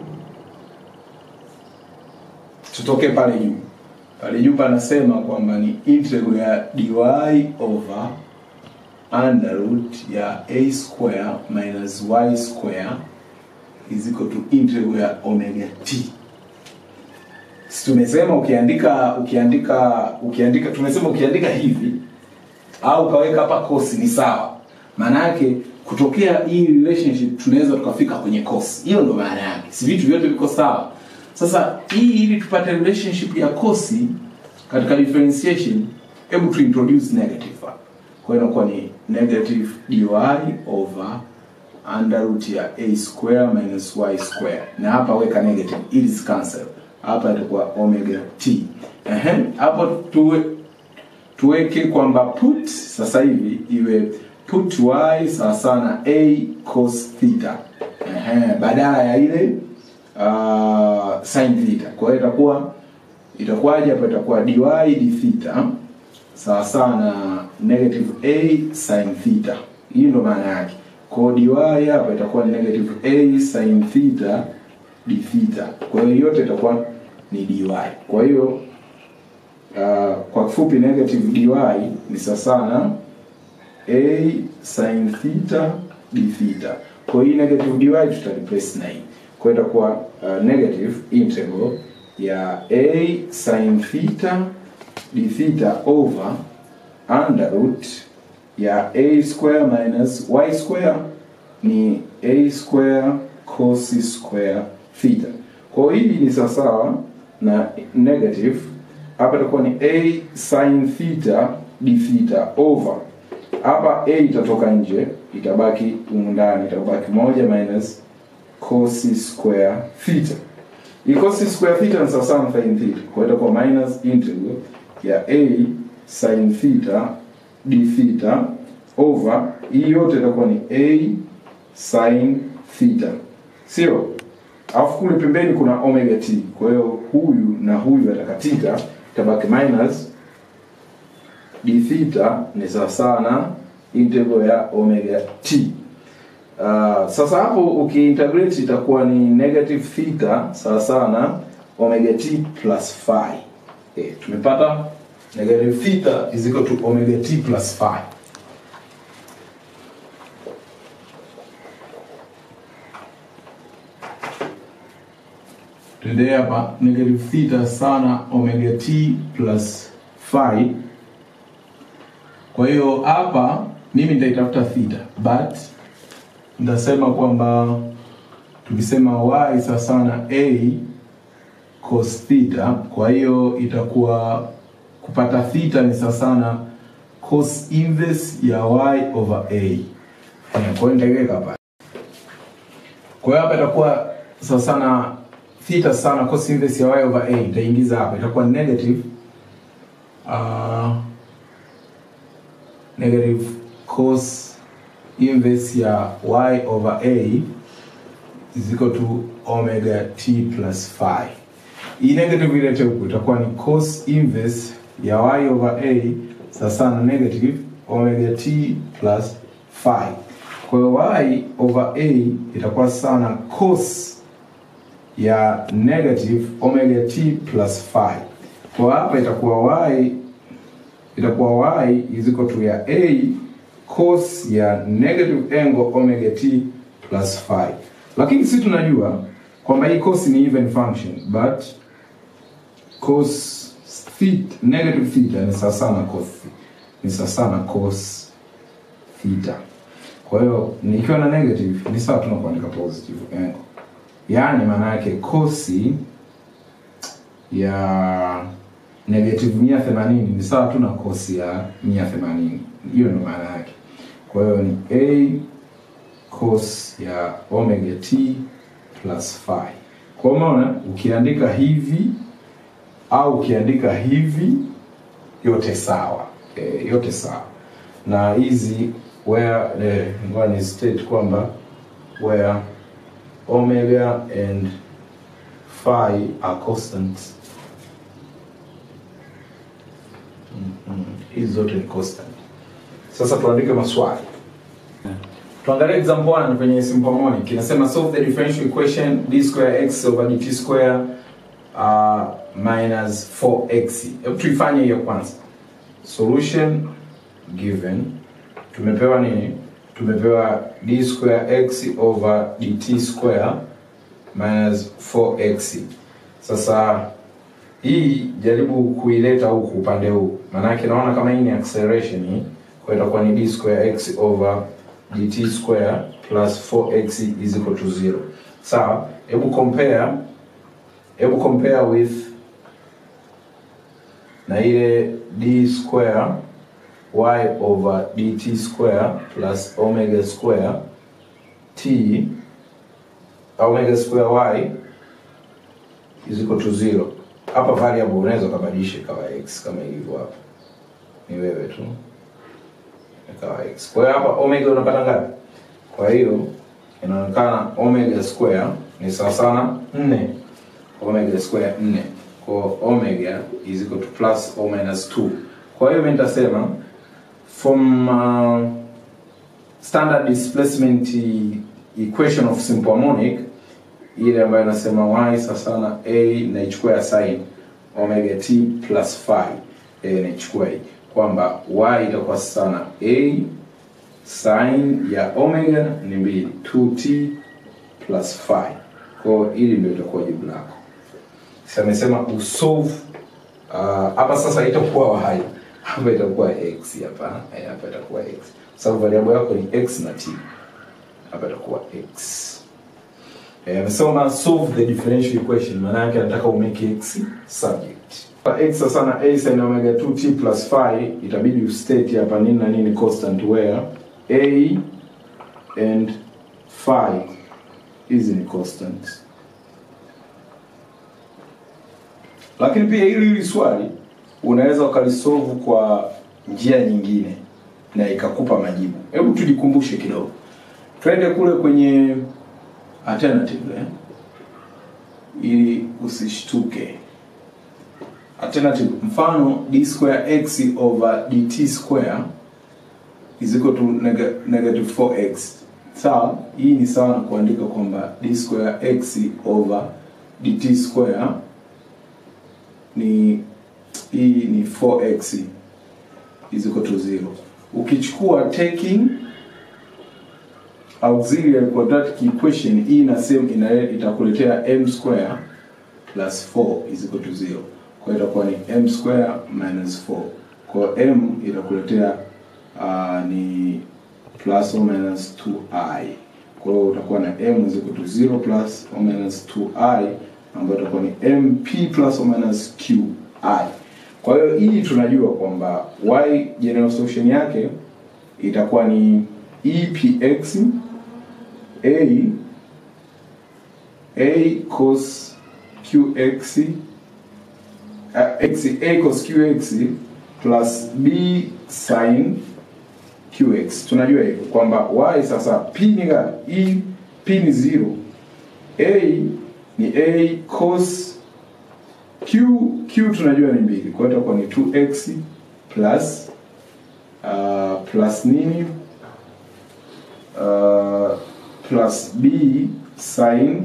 tutokee pale juu pale juu panasema kwamba ni integral ya dy over under root ya a square minus y square is equal to integral ya omega t si tumesema ukiandika ukiandika ukiandika tumesema ukiandika hivi au ukaweka hapa cos ni sawa maana yake kutokea hii relationship tunaweza tukafika kwenye cos hiyo ndo maana yake si vitu vyote viko sawa sasa hii ili tupate relationship ya cos katika differentiation hebu tu introduce negative hapa kwa hiyo inakuwa ni negative dy over under root ya a square minus y square na hapa weka negative ili cancel hapa itakuwa omega t ehe hapo tuwe tuweke kwamba put sasa hivi iwe put y sawa sawa na a cos theta ehe badala ya ile uh, sin theta kwa hiyo itakuwa itakuwaje hapo itakuwa dy d theta sawa sawa na negative a sin theta hii ndo maana yake kwa hiyo dy hapa itakuwa ni negative a sin theta d theta kwa hiyo yote itakuwa ni dy kwa hiyo uh, kwa kifupi negative dy ni sawa sawa na a sin theta d theta kwa hiyo hii negative dy tuta replace na hii kwa hiyo itakuwa uh, negative integral ya a sin theta d theta over under root ya a square minus y square ni a square cos square theta kwa hiyo hii ni sawasawa na negative hapa itakuwa ni a sin theta d theta over hapa a itatoka nje itabaki humu ndani itabaki moja minus cos square theta hii cos square theta ni sawasawa na sin theta kwa hiyo itakuwa minus integral ya a sin theta d theta over hii yote itakuwa ni a sin theta sio alafu kule pembeni kuna omega t kwa hiyo huyu na huyu atakatika itabaki minus d theta ni sawasawa na integral ya omega t uh, sasa hapo ukiintegrate itakuwa ni negative theta sawasawa na omega t plus phi eh, tumepata negative theta is equal to omega t plus phi tuendelee hapa negative theta sana omega t plus phi kwa hiyo hapa mimi nitaitafuta theta but nitasema kwamba tukisema y sawa sana a cos theta kwa hiyo itakuwa kupata theta ni sawa sana cos inverse ya y over a Eh, kwa hiyo nitaiweka hapa kwa hiyo hapa itakuwa sawa sana theta sana cos inverse ya y over a itaingiza hapa itakuwa negative uh, negative cos inverse ya y over a is equal to omega t plus phi. Hii negative ilete huku itakuwa ni cos inverse ya y over a sasa na negative omega t plus phi. Kwa hiyo y over a itakuwa sana cos ya negative omega t plus phi. Kwa hapa itakuwa y itakuwa y is equal to ya a cos ya negative angle omega t plus phi. Lakini sisi tunajua kwamba hii cos ni even function but cos theta, negative theta ni sawa sana cos ni sawa sana cos theta. Kwa hiyo nikiwa na negative ni sawa tu na kuandika positive angle. Yaani maana yake kosi ya negative 180 ni sawa tu na kosi ya 180. Hiyo ndio maana yake. Kwa hiyo ni a cos ya omega t plus phi. Kwa maana ukiandika hivi au ukiandika hivi yote sawa. E, yote sawa. Na hizi where eh, ngoja ni state kwamba where omega and phi are constants Mhm. hizi zote ni constant. Sasa tuandike maswali. Tuangalie example 1 kwenye simple harmonic. Inasema solve the differential equation d square x over dt square uh, minus 4x. Hebu tuifanye hiyo kwanza. Solution given tumepewa nini? Tumepewa d square x over dt square minus 4x. Sasa hii jaribu kuileta huku upande huu, maanake naona kama hii ni acceleration hii, kwa hiyo itakuwa ni d square x over dt square plus 4x is equal to 0. Sawa, hebu compare, hebu compare with na ile d square y over dt square plus omega square t omega square y is equal to 0 hapa variable unaweza ukabadilisha ikawa x kama ilivyo hapa ni wewe tu ikawa x kwa hiyo hapa omega unapata ngapi kwa hiyo inaonekana omega square ni sawa sana 4 omega square 4 kwa omega is equal to plus or minus 2 kwa hiyo mimi nitasema from uh, standard displacement equation of simple harmonic ile ambayo inasema y sawa sana a naichukua ya sin omega t plus phi e, naichukua hii kwamba y itakuwa sana a sin ya omega ni mbili 2t plus phi kwa hiyo hili ndio itakuwa jibu lako sasa amesema usolve uh, hapa sasa itakuwa y hapa itakuwa x hapa eh, hapa itakuwa x sababu variable yako ni x na t hapa itakuwa x Eh, amesema solve the differential equation maana yake anataka umake x subject. Kwa x sasa na a sin omega 2t plus phi itabidi ustate hapa nini na nini constant where a and phi hizi ni constant. Lakini pia hili hili swali unaweza ukalisolve kwa njia nyingine na ikakupa majibu. Hebu tujikumbushe kidogo. Twende kule kwenye alternative eh? ili usishtuke alternative mfano d square x over dt square is equal to neg negative 4x sawa hii ni sawa na kuandika kwamba d square x over dt square ni hii ni 4x is equal to 0 ukichukua taking auxiliary quadratic equation hii na same ina itakuletea m square plus 4 is equal to 0 kwa hiyo itakuwa ni m square minus 4 kwa hiyo m itakuletea uh, ni plus or minus 2i kwa hiyo utakuwa na m is equal to 0 plus or minus 2i ambayo itakuwa ni mp plus or minus qi kwa hiyo hii tunajua kwamba y general solution yake itakuwa ni epx a a cos qx uh, x a cos qx plus b sin qx tunajua hivyo kwamba y sasa p ni ngapi e p ni 0 a ni a cos q q tunajua ni mbili kwa hiyo itakuwa ni 2x plus uh, plus nini uh, plus b sin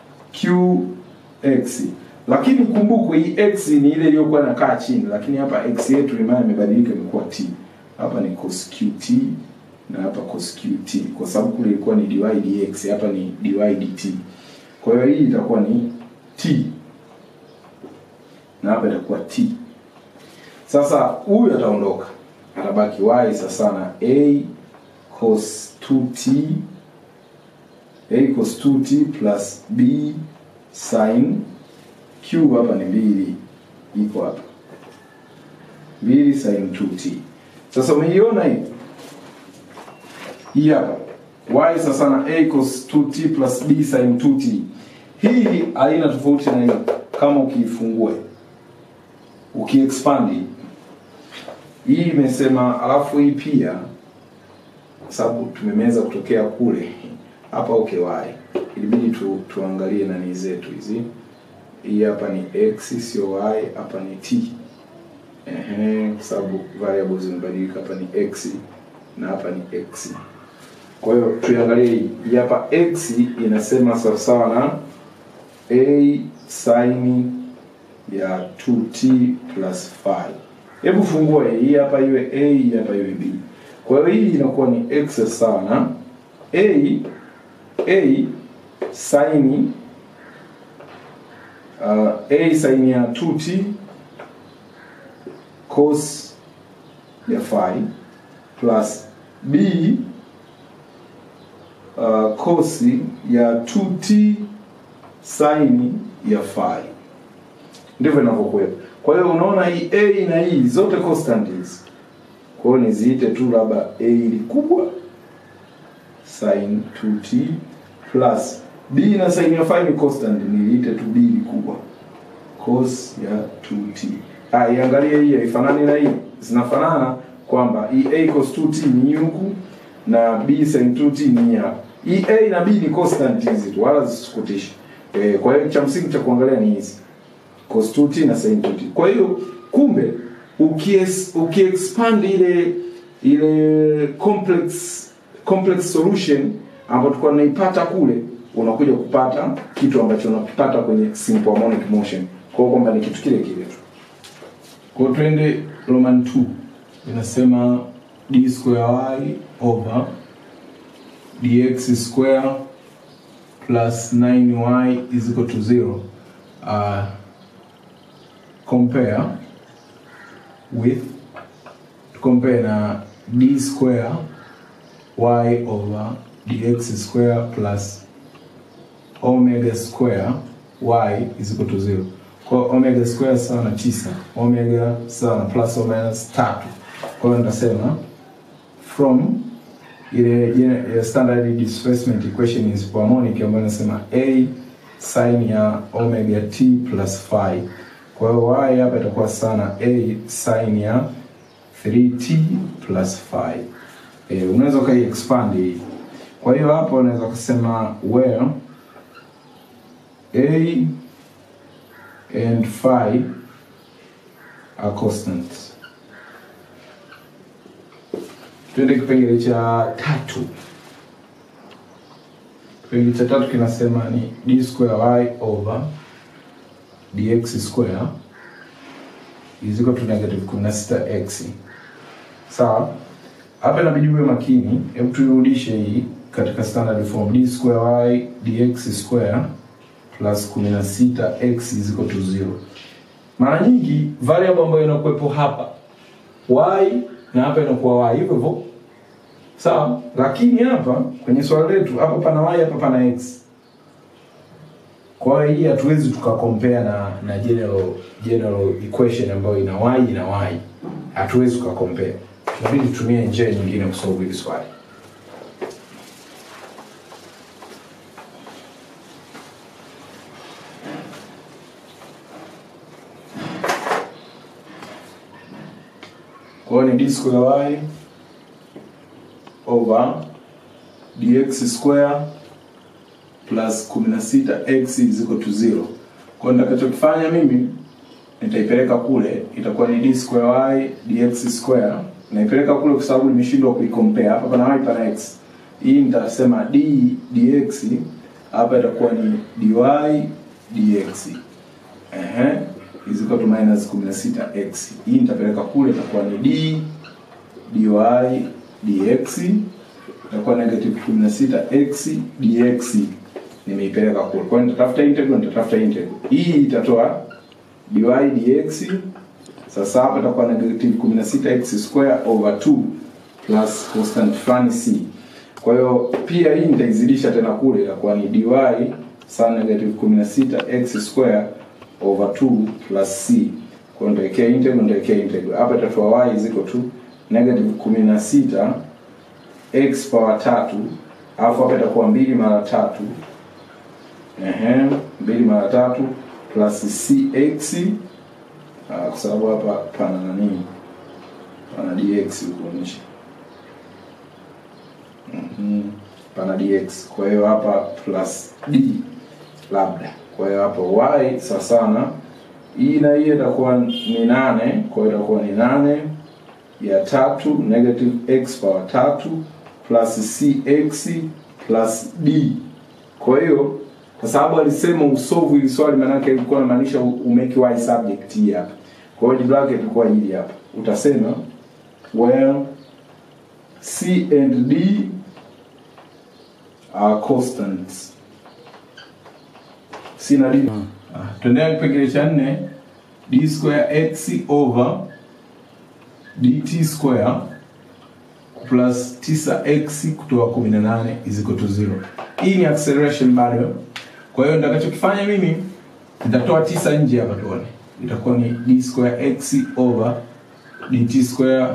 qx lakini kumbuku hii x ni ile iliyokuwa inakaa chini lakini hapa x yetu imana imebadilika imekuwa t hapa ni cos qt na hapa cos qt kwa sababu kule ilikuwa ni dy dx hapa ni dy dt kwa hiyo hii itakuwa ni t na hapa itakuwa t sasa huyu ataondoka atabaki y sasa na a cos 2t a cos 2t plus b sin q hapa ni mbili iko hapa mbili sin 2t sasa umeiona hii hii hapa y sasa na a cos 2t plus b sin 2t hii haina tofauti na hiyo kama ukiifungua ukiexpand hii hii imesema alafu hii pia sababu tumemeza kutokea kule hapa okay y ilibidi tu, tuangalie nani zetu hizi hii hapa ni x sio y hapa ni t ehe kwa sababu variables zimebadilika hapa ni x na hapa ni x kwa hiyo tuangalie hii hii hapa x inasema sawasawa na a sin ya 2t plus 5 hebu fungua hii hapa iwe a hii hapa iwe b kwa hiyo hii inakuwa ni x sawa na a a sin uh, a sin ya 2t cos ya 5 plus b uh, cos ya 2t sin ya 5 ndivyo inavyokuwepo kwa hiyo unaona hii a na hii zote constant hizi kwa hiyo niziite tu labda a ni kubwa sin 2t plus b na sin ya 5 ni constant niite tu b ni kubwa cos ya 2t ah iangalie hii haifanani na hii zinafanana kwamba hii a cos 2t ni huku na b sin 2t ni hapa hii a na b ni constant hizi tu wala zisikutishe eh, kwa hiyo cha msingi cha kuangalia ni hizi cos 2t na sin 2t kwa hiyo kumbe ukies, ukiexpand ile ile complex complex solution ambayo tulikuwa tunaipata kule unakuja kupata kitu ambacho unakipata kwenye simple harmonic motion kwa hiyo kwamba ni kitu kile kile tu kwa hiyo twende roman 2 inasema d square y over dx square plus 9y is equal to 0 uh, compare with compare na d square y over dx square plus omega square y is equal to 0 kwa hiyo omega square sawa na tisa omega sawa na plus or minus tatu kwa hiyo nitasema from ile ile standard displacement equation is harmonic ambayo inasema a sin ya omega t plus phi kwa hiyo y hapa itakuwa sana a sin ya 3t plus 5 e, unaweza ukai expand hii kwa hiyo hapo unaweza kusema where a and phi are constants. Twende kipengele cha tatu. Kipengele cha tatu kinasema ni d square y over dx square is equal to negative 16x. Sawa? Hapa inabidi uwe makini. Hebu tuirudishe hii katika standard form d square y dx square plus 16x is equal to 0. Mara nyingi variable ambayo inakuwepo hapa y na hapa inakuwa y hivyo hivyo sawa, lakini hapa kwenye swali letu hapa pana y, hapa pana x. Kwa hiyo hii hatuwezi tukakompare na na general general equation ambayo ina y na y, hatuwezi tukakompare. Tunabidi tutumie njia nyingine kusolve hili swali. Kwa hiyo ni d square y over dx square plus 16x is equal to 0. Kwa hiyo nitakachokifanya mimi nitaipeleka kule, itakuwa ni d square y dx square. Naipeleka kule kwa sababu nimeshindwa kuicompare. Hapa pana y pana x. Hii nitasema d dx, hapa itakuwa ni dy dx. Ehe, is equal to minus 16x. Hii nitapeleka kule, itakuwa ni d dy dx itakuwa negative 16x dx nimeipeleka kule. Kwa hiyo nitatafuta integral, nitatafuta integral. Hii itatoa dy dx. Sasa hapa itakuwa negative 16x square over 2 plus constant fulani c. Kwa hiyo pia hii nitaizidisha tena kule, itakuwa ni dy sawa negative 16x square over 2 plus c. Kwa hiyo nitawekea integral, nitawekea integral. Hapa itatoa y is equal to negative 16 x power tatu alafu hapa itakuwa mbili mara tatu ehe, mbili mara tatu plus cx uh, kwa sababu hapa pana nani, pana dx huko nje mhm, pana dx. Kwa hiyo hapa plus d labda, kwa hiyo hapa y sawa sana, hii na hii itakuwa ni nane, kwa hiyo itakuwa ni nane ya tatu negative x power tatu plus cx plus d. Kwa hiyo kwa sababu alisema usolve ili swali, maana yake ilikuwa inamaanisha umeke y subject hii hapa. Kwa hiyo jibu lake ilikuwa hili hapa, utasema where c and d are constants. C na d. Ah, tuendelea kipengele cha nne d square x over dt square plus 9x kutoa 18 is equal to 0. Hii ni acceleration bado. Kwa hiyo nitakachokifanya mimi nitatoa 9 nje hapa tuone. Itakuwa ni d square x over dt square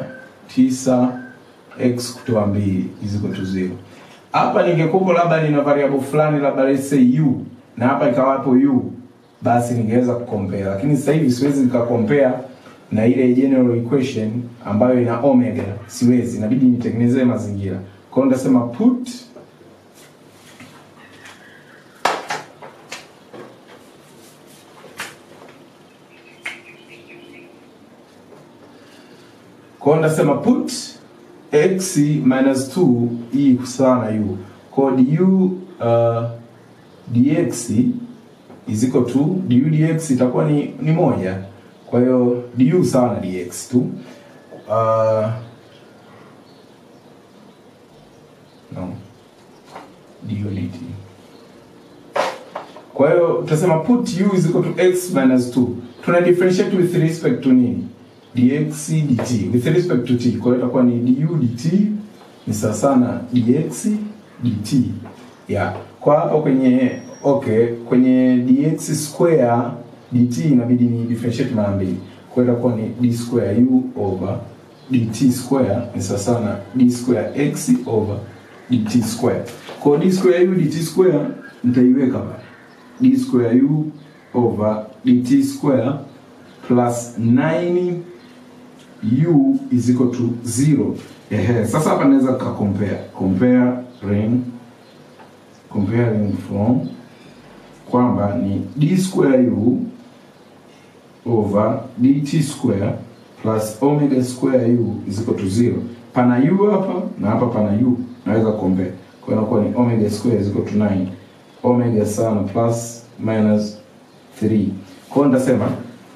9x kutoa 2 is equal to 0. Hapa ningekuwa labda nina variable fulani labda let's say u na hapa ikawapo u basi ningeweza kucompare, lakini sasa hivi siwezi nikacompare na ile general equation ambayo ina omega, siwezi, inabidi nitengenezee mazingira. Kwa hiyo nitasema put kwa hiyo nitasema put x minus 2 hii sawa na u. Kwa hiyo du uh, dx is equal to du dx itakuwa ni, ni moja kwa hiyo du sawa na dx tu. Uh, no du dt. Kwa hiyo tutasema put u is equal to x minus 2. Tuna differentiate with respect to nini? dx dt with respect to t. Kwa hiyo itakuwa ni du dt ni sawa sana dx dt. Yeah. Kwa hapa kwenye okay, kwenye dx square dt inabidi ni differentiate mara mbili. Kwa hiyo itakuwa ni d square u over dt square ni sawa sana d square x over dt square. Kwa hiyo d square u dt square nitaiweka pale. d square u over dt square plus 9 u is equal to 0. Ehe, sasa hapa naweza ka compare comparing comparing from kwamba ni d square u over dt square plus omega square u is equal to 0. Pana u hapa na hapa pana u, naweza compare. Kwa hiyo inakuwa ni omega square is equal to 9. Omega sana plus minus 3. Kwa hiyo nitasema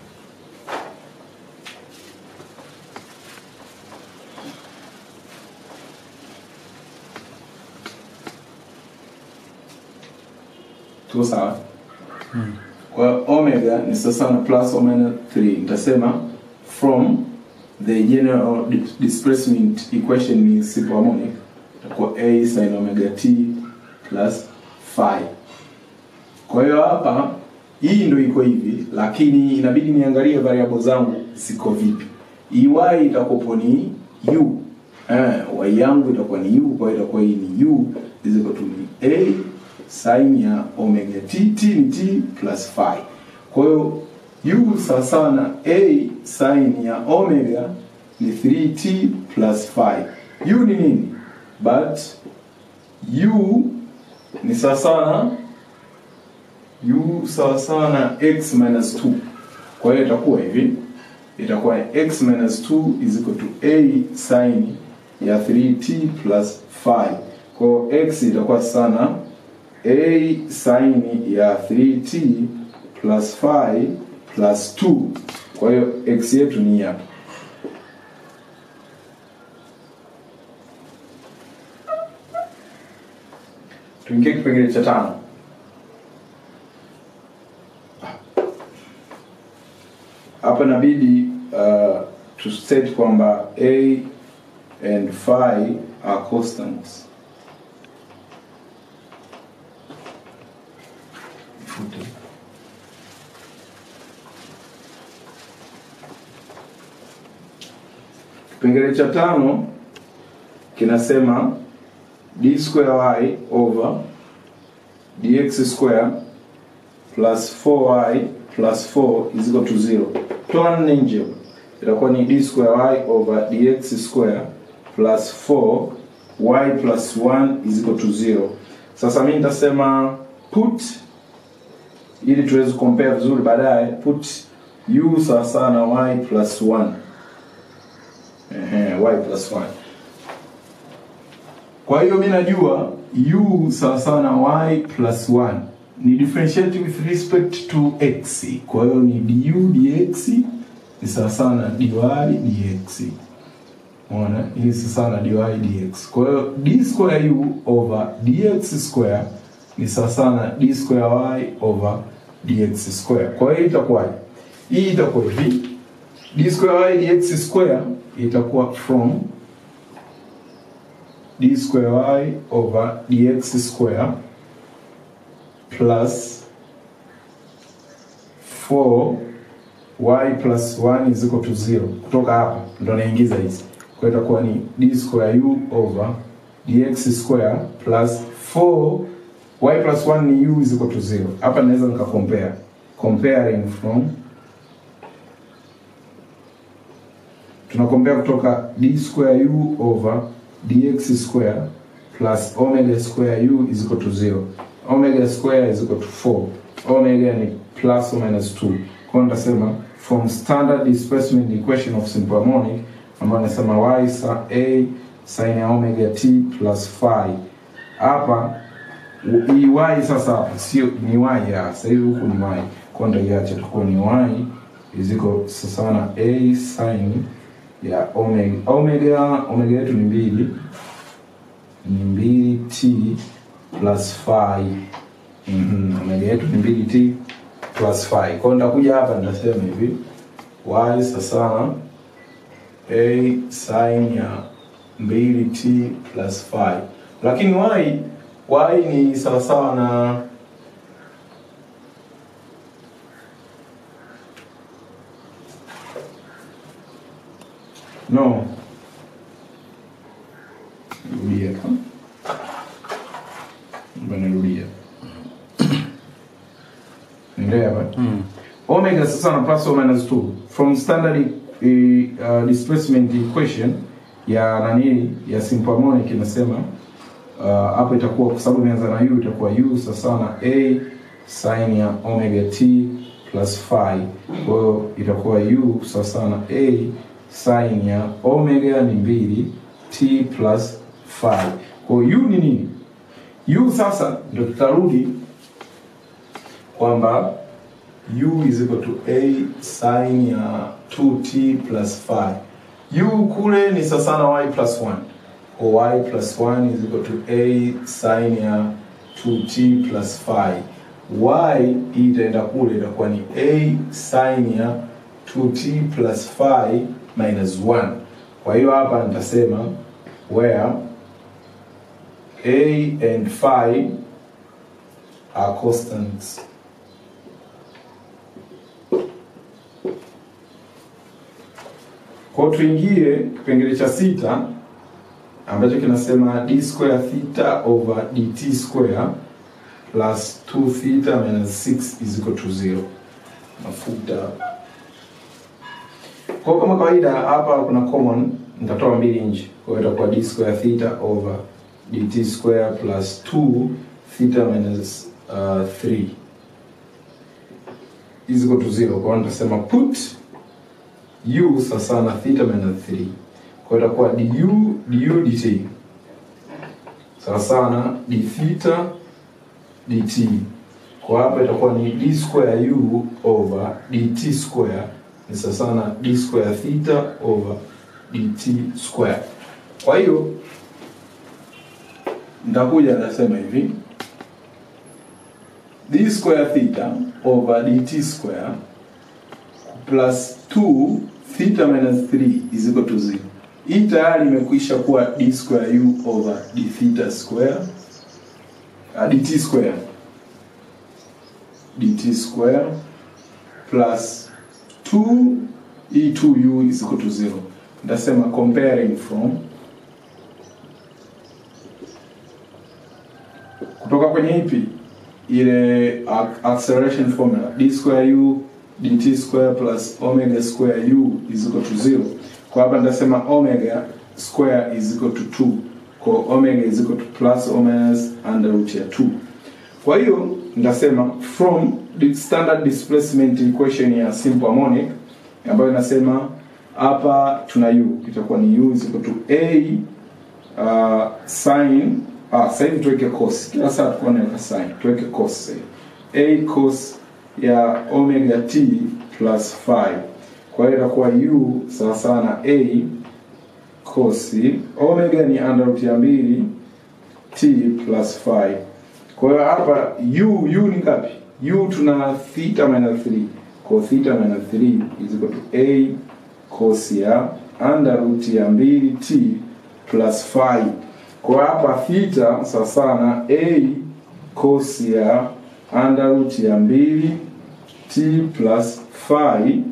tuko sawa? Kwa hiyo omega ni sasa na plus omega 3. Nitasema from the general di- displacement equation ni simple harmonic itakuwa a sin omega t plus phi. Kwa hiyo hapa hii ndio iko hivi, lakini inabidi niangalie variable zangu ziko vipi. EY itakuwa ni u eh, y yangu itakuwa ni u, kwa hiyo itakuwa hii ni u is equal to ni a sin ya omega t, t ni t plus phi. Kwa hiyo u sawa sawa na a sin ya omega ni 3t plus phi. u ni nini? But u ni sawa sawa na u sawa sawa na x minus 2. Kwa hiyo itakuwa hivi, itakuwa x minus 2 is equal to a sin ya 3t plus phi. Kwa hiyo x itakuwa sana a sin ya 3t plus phi plus 2. Kwa hiyo x yetu ni hapa. Tuingie kipengele cha tano. hapa inabidi uh, to state kwamba a and phi are constants. Fute. Kipengele cha tano kinasema d square y over dx square plus 4y plus 4 is equal to 0. Toa nne nje, itakuwa ni d square y over dx square plus 4 y plus 1 is equal to 0. Sasa mimi nitasema put, ili tuweze compare vizuri baadaye, put u sawa sawa na y plus 1. Ehe, y plus 1. Kwa hiyo mimi najua u sawa sawa na y plus 1 ni differentiate with respect to x. Kwa hiyo ni du dx ni sawa sawa na dy dx. Unaona? Hii ni sawa sawa na dy dx. Kwa hiyo d square u over dx square ni sawa sawa na d square y over dx square. Kwa hiyo itakuwaje? Hii itakuwa hivi. d square y dx square itakuwa from d square y over dx square plus 4 y plus 1 is equal to 0. Kutoka hapa ndo naingiza hizi, kwa hiyo itakuwa ni d square u over dx square plus 4 y plus 1 ni u is equal to 0. Hapa naweza nika compare comparing from tuna compare kutoka d square u over dx square plus omega square u is equal to 0 omega square is equal to 4 omega ni plus or minus 2 kwa hiyo nitasema from standard displacement equation of simple harmonic ambayo nasema y sa a sin ya omega t plus phi hapa u- hii y sasa hapa sio ni y ya sasa hivi huku ni y kwa hiyo ndaiacha tukuwa ni y is equal sasa na a sin ya omega omega omega yetu ni mbili ni mbili t plus phi mm omega yetu ni mbili t plus phi kwa hiyo nitakuja hapa nitasema hivi y sasa a sin ya mbili t plus phi lakini y y ni sawasawa na no rudia hapa Ngoja nirudia Niendelea hapa omega sasa na plus or minus 2 from standard e, uh, displacement equation ya nani ya simple harmonic inasema uh, hapo itakuwa kwa sababu imeanza na u itakuwa u sasa na a sin ya omega t plus phi kwa hiyo itakuwa u sawa sawa na a sin ya omega ni mbili t plus phi kwa hiyo u ni nini u sasa ndio tutarudi kwamba u is equal to a sin ya 2t plus phi u kule ni sawa sawa na y plus 1 kwa y plus 1 is equal to a sin ya 2t plus phi y hii itaenda kule itakuwa ni a sin ya 2t plus phi minus 1 kwa hiyo hapa nitasema where a and phi are constants kwa tuingie kipengele cha sita ambacho kinasema d square theta over dt square plus 2 theta minus 6 is equal to 0 mafuta kwa kama kawaida hapa kuna common nitatoa mbili nje kwa hiyo itakuwa d square theta over dt square plus 2 theta minus uh, 3 is equal to 0 kwa hiyo nitasema put u sasa na theta minus 3 kwa hiyo itakuwa du du dt sawa sana d theta dt kwa hapa itakuwa ni d square u over dt square ni sawa sana d square theta over dt square kwa hiyo nitakuja nasema hivi d square theta over dt square plus 2 theta minus 3 is equal to 0 hii tayari imekwisha kuwa d square u over d theta square uh, dt square dt square plus 2 e 2u is equal to 0 nitasema comparing from kutoka kwenye ipi ile ac- acceleration formula d square u dt square plus omega square u is equal to 0 kwa hapa nitasema omega square is equal to 2 kwa omega is equal to plus or minus under root ya 2 kwa hiyo nitasema from the standard displacement equation ya simple harmonic ambayo inasema hapa tuna u itakuwa ni u is equal to a uh, sin ah, sasa hivi tuweke cos kila saa tukuwa naweka sin tuweke cos sasa hivi. a cos ya omega t plus phi kwa hiyo itakuwa u sawa sawa na a cos omega ni under root ya mbili t plus phi kwa hiyo hapa u u ni ngapi u tuna theta minus 3 kwa theta minus 3 is equal to a cos ya under root ya mbili t plus phi kwa hapa theta sawa sawa na a cos ya under root ya mbili t plus phi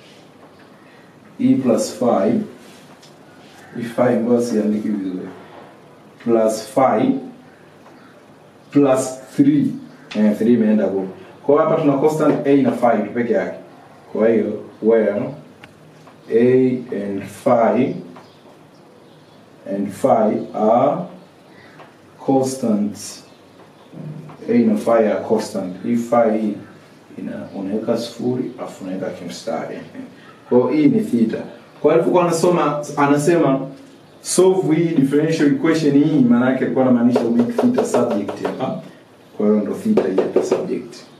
e plus phi e phi ngoja siandiki vizuri plus phi plus 3 eh, 3 imeenda huko kwa hiyo hapa tuna constant a na phi tu peke yake kwa hiyo where a and phi and phi are constants a na phi are constant hii phi hii ina unaweka sifuri afu unaweka kimstari kwa hiyo hii ni theta kwa hiyo alipokuwa anasoma anasema solve hii differential equation hii maana yake alikuwa anamaanisha make theta subject hapa kwa hiyo ndo theta hii hapa subject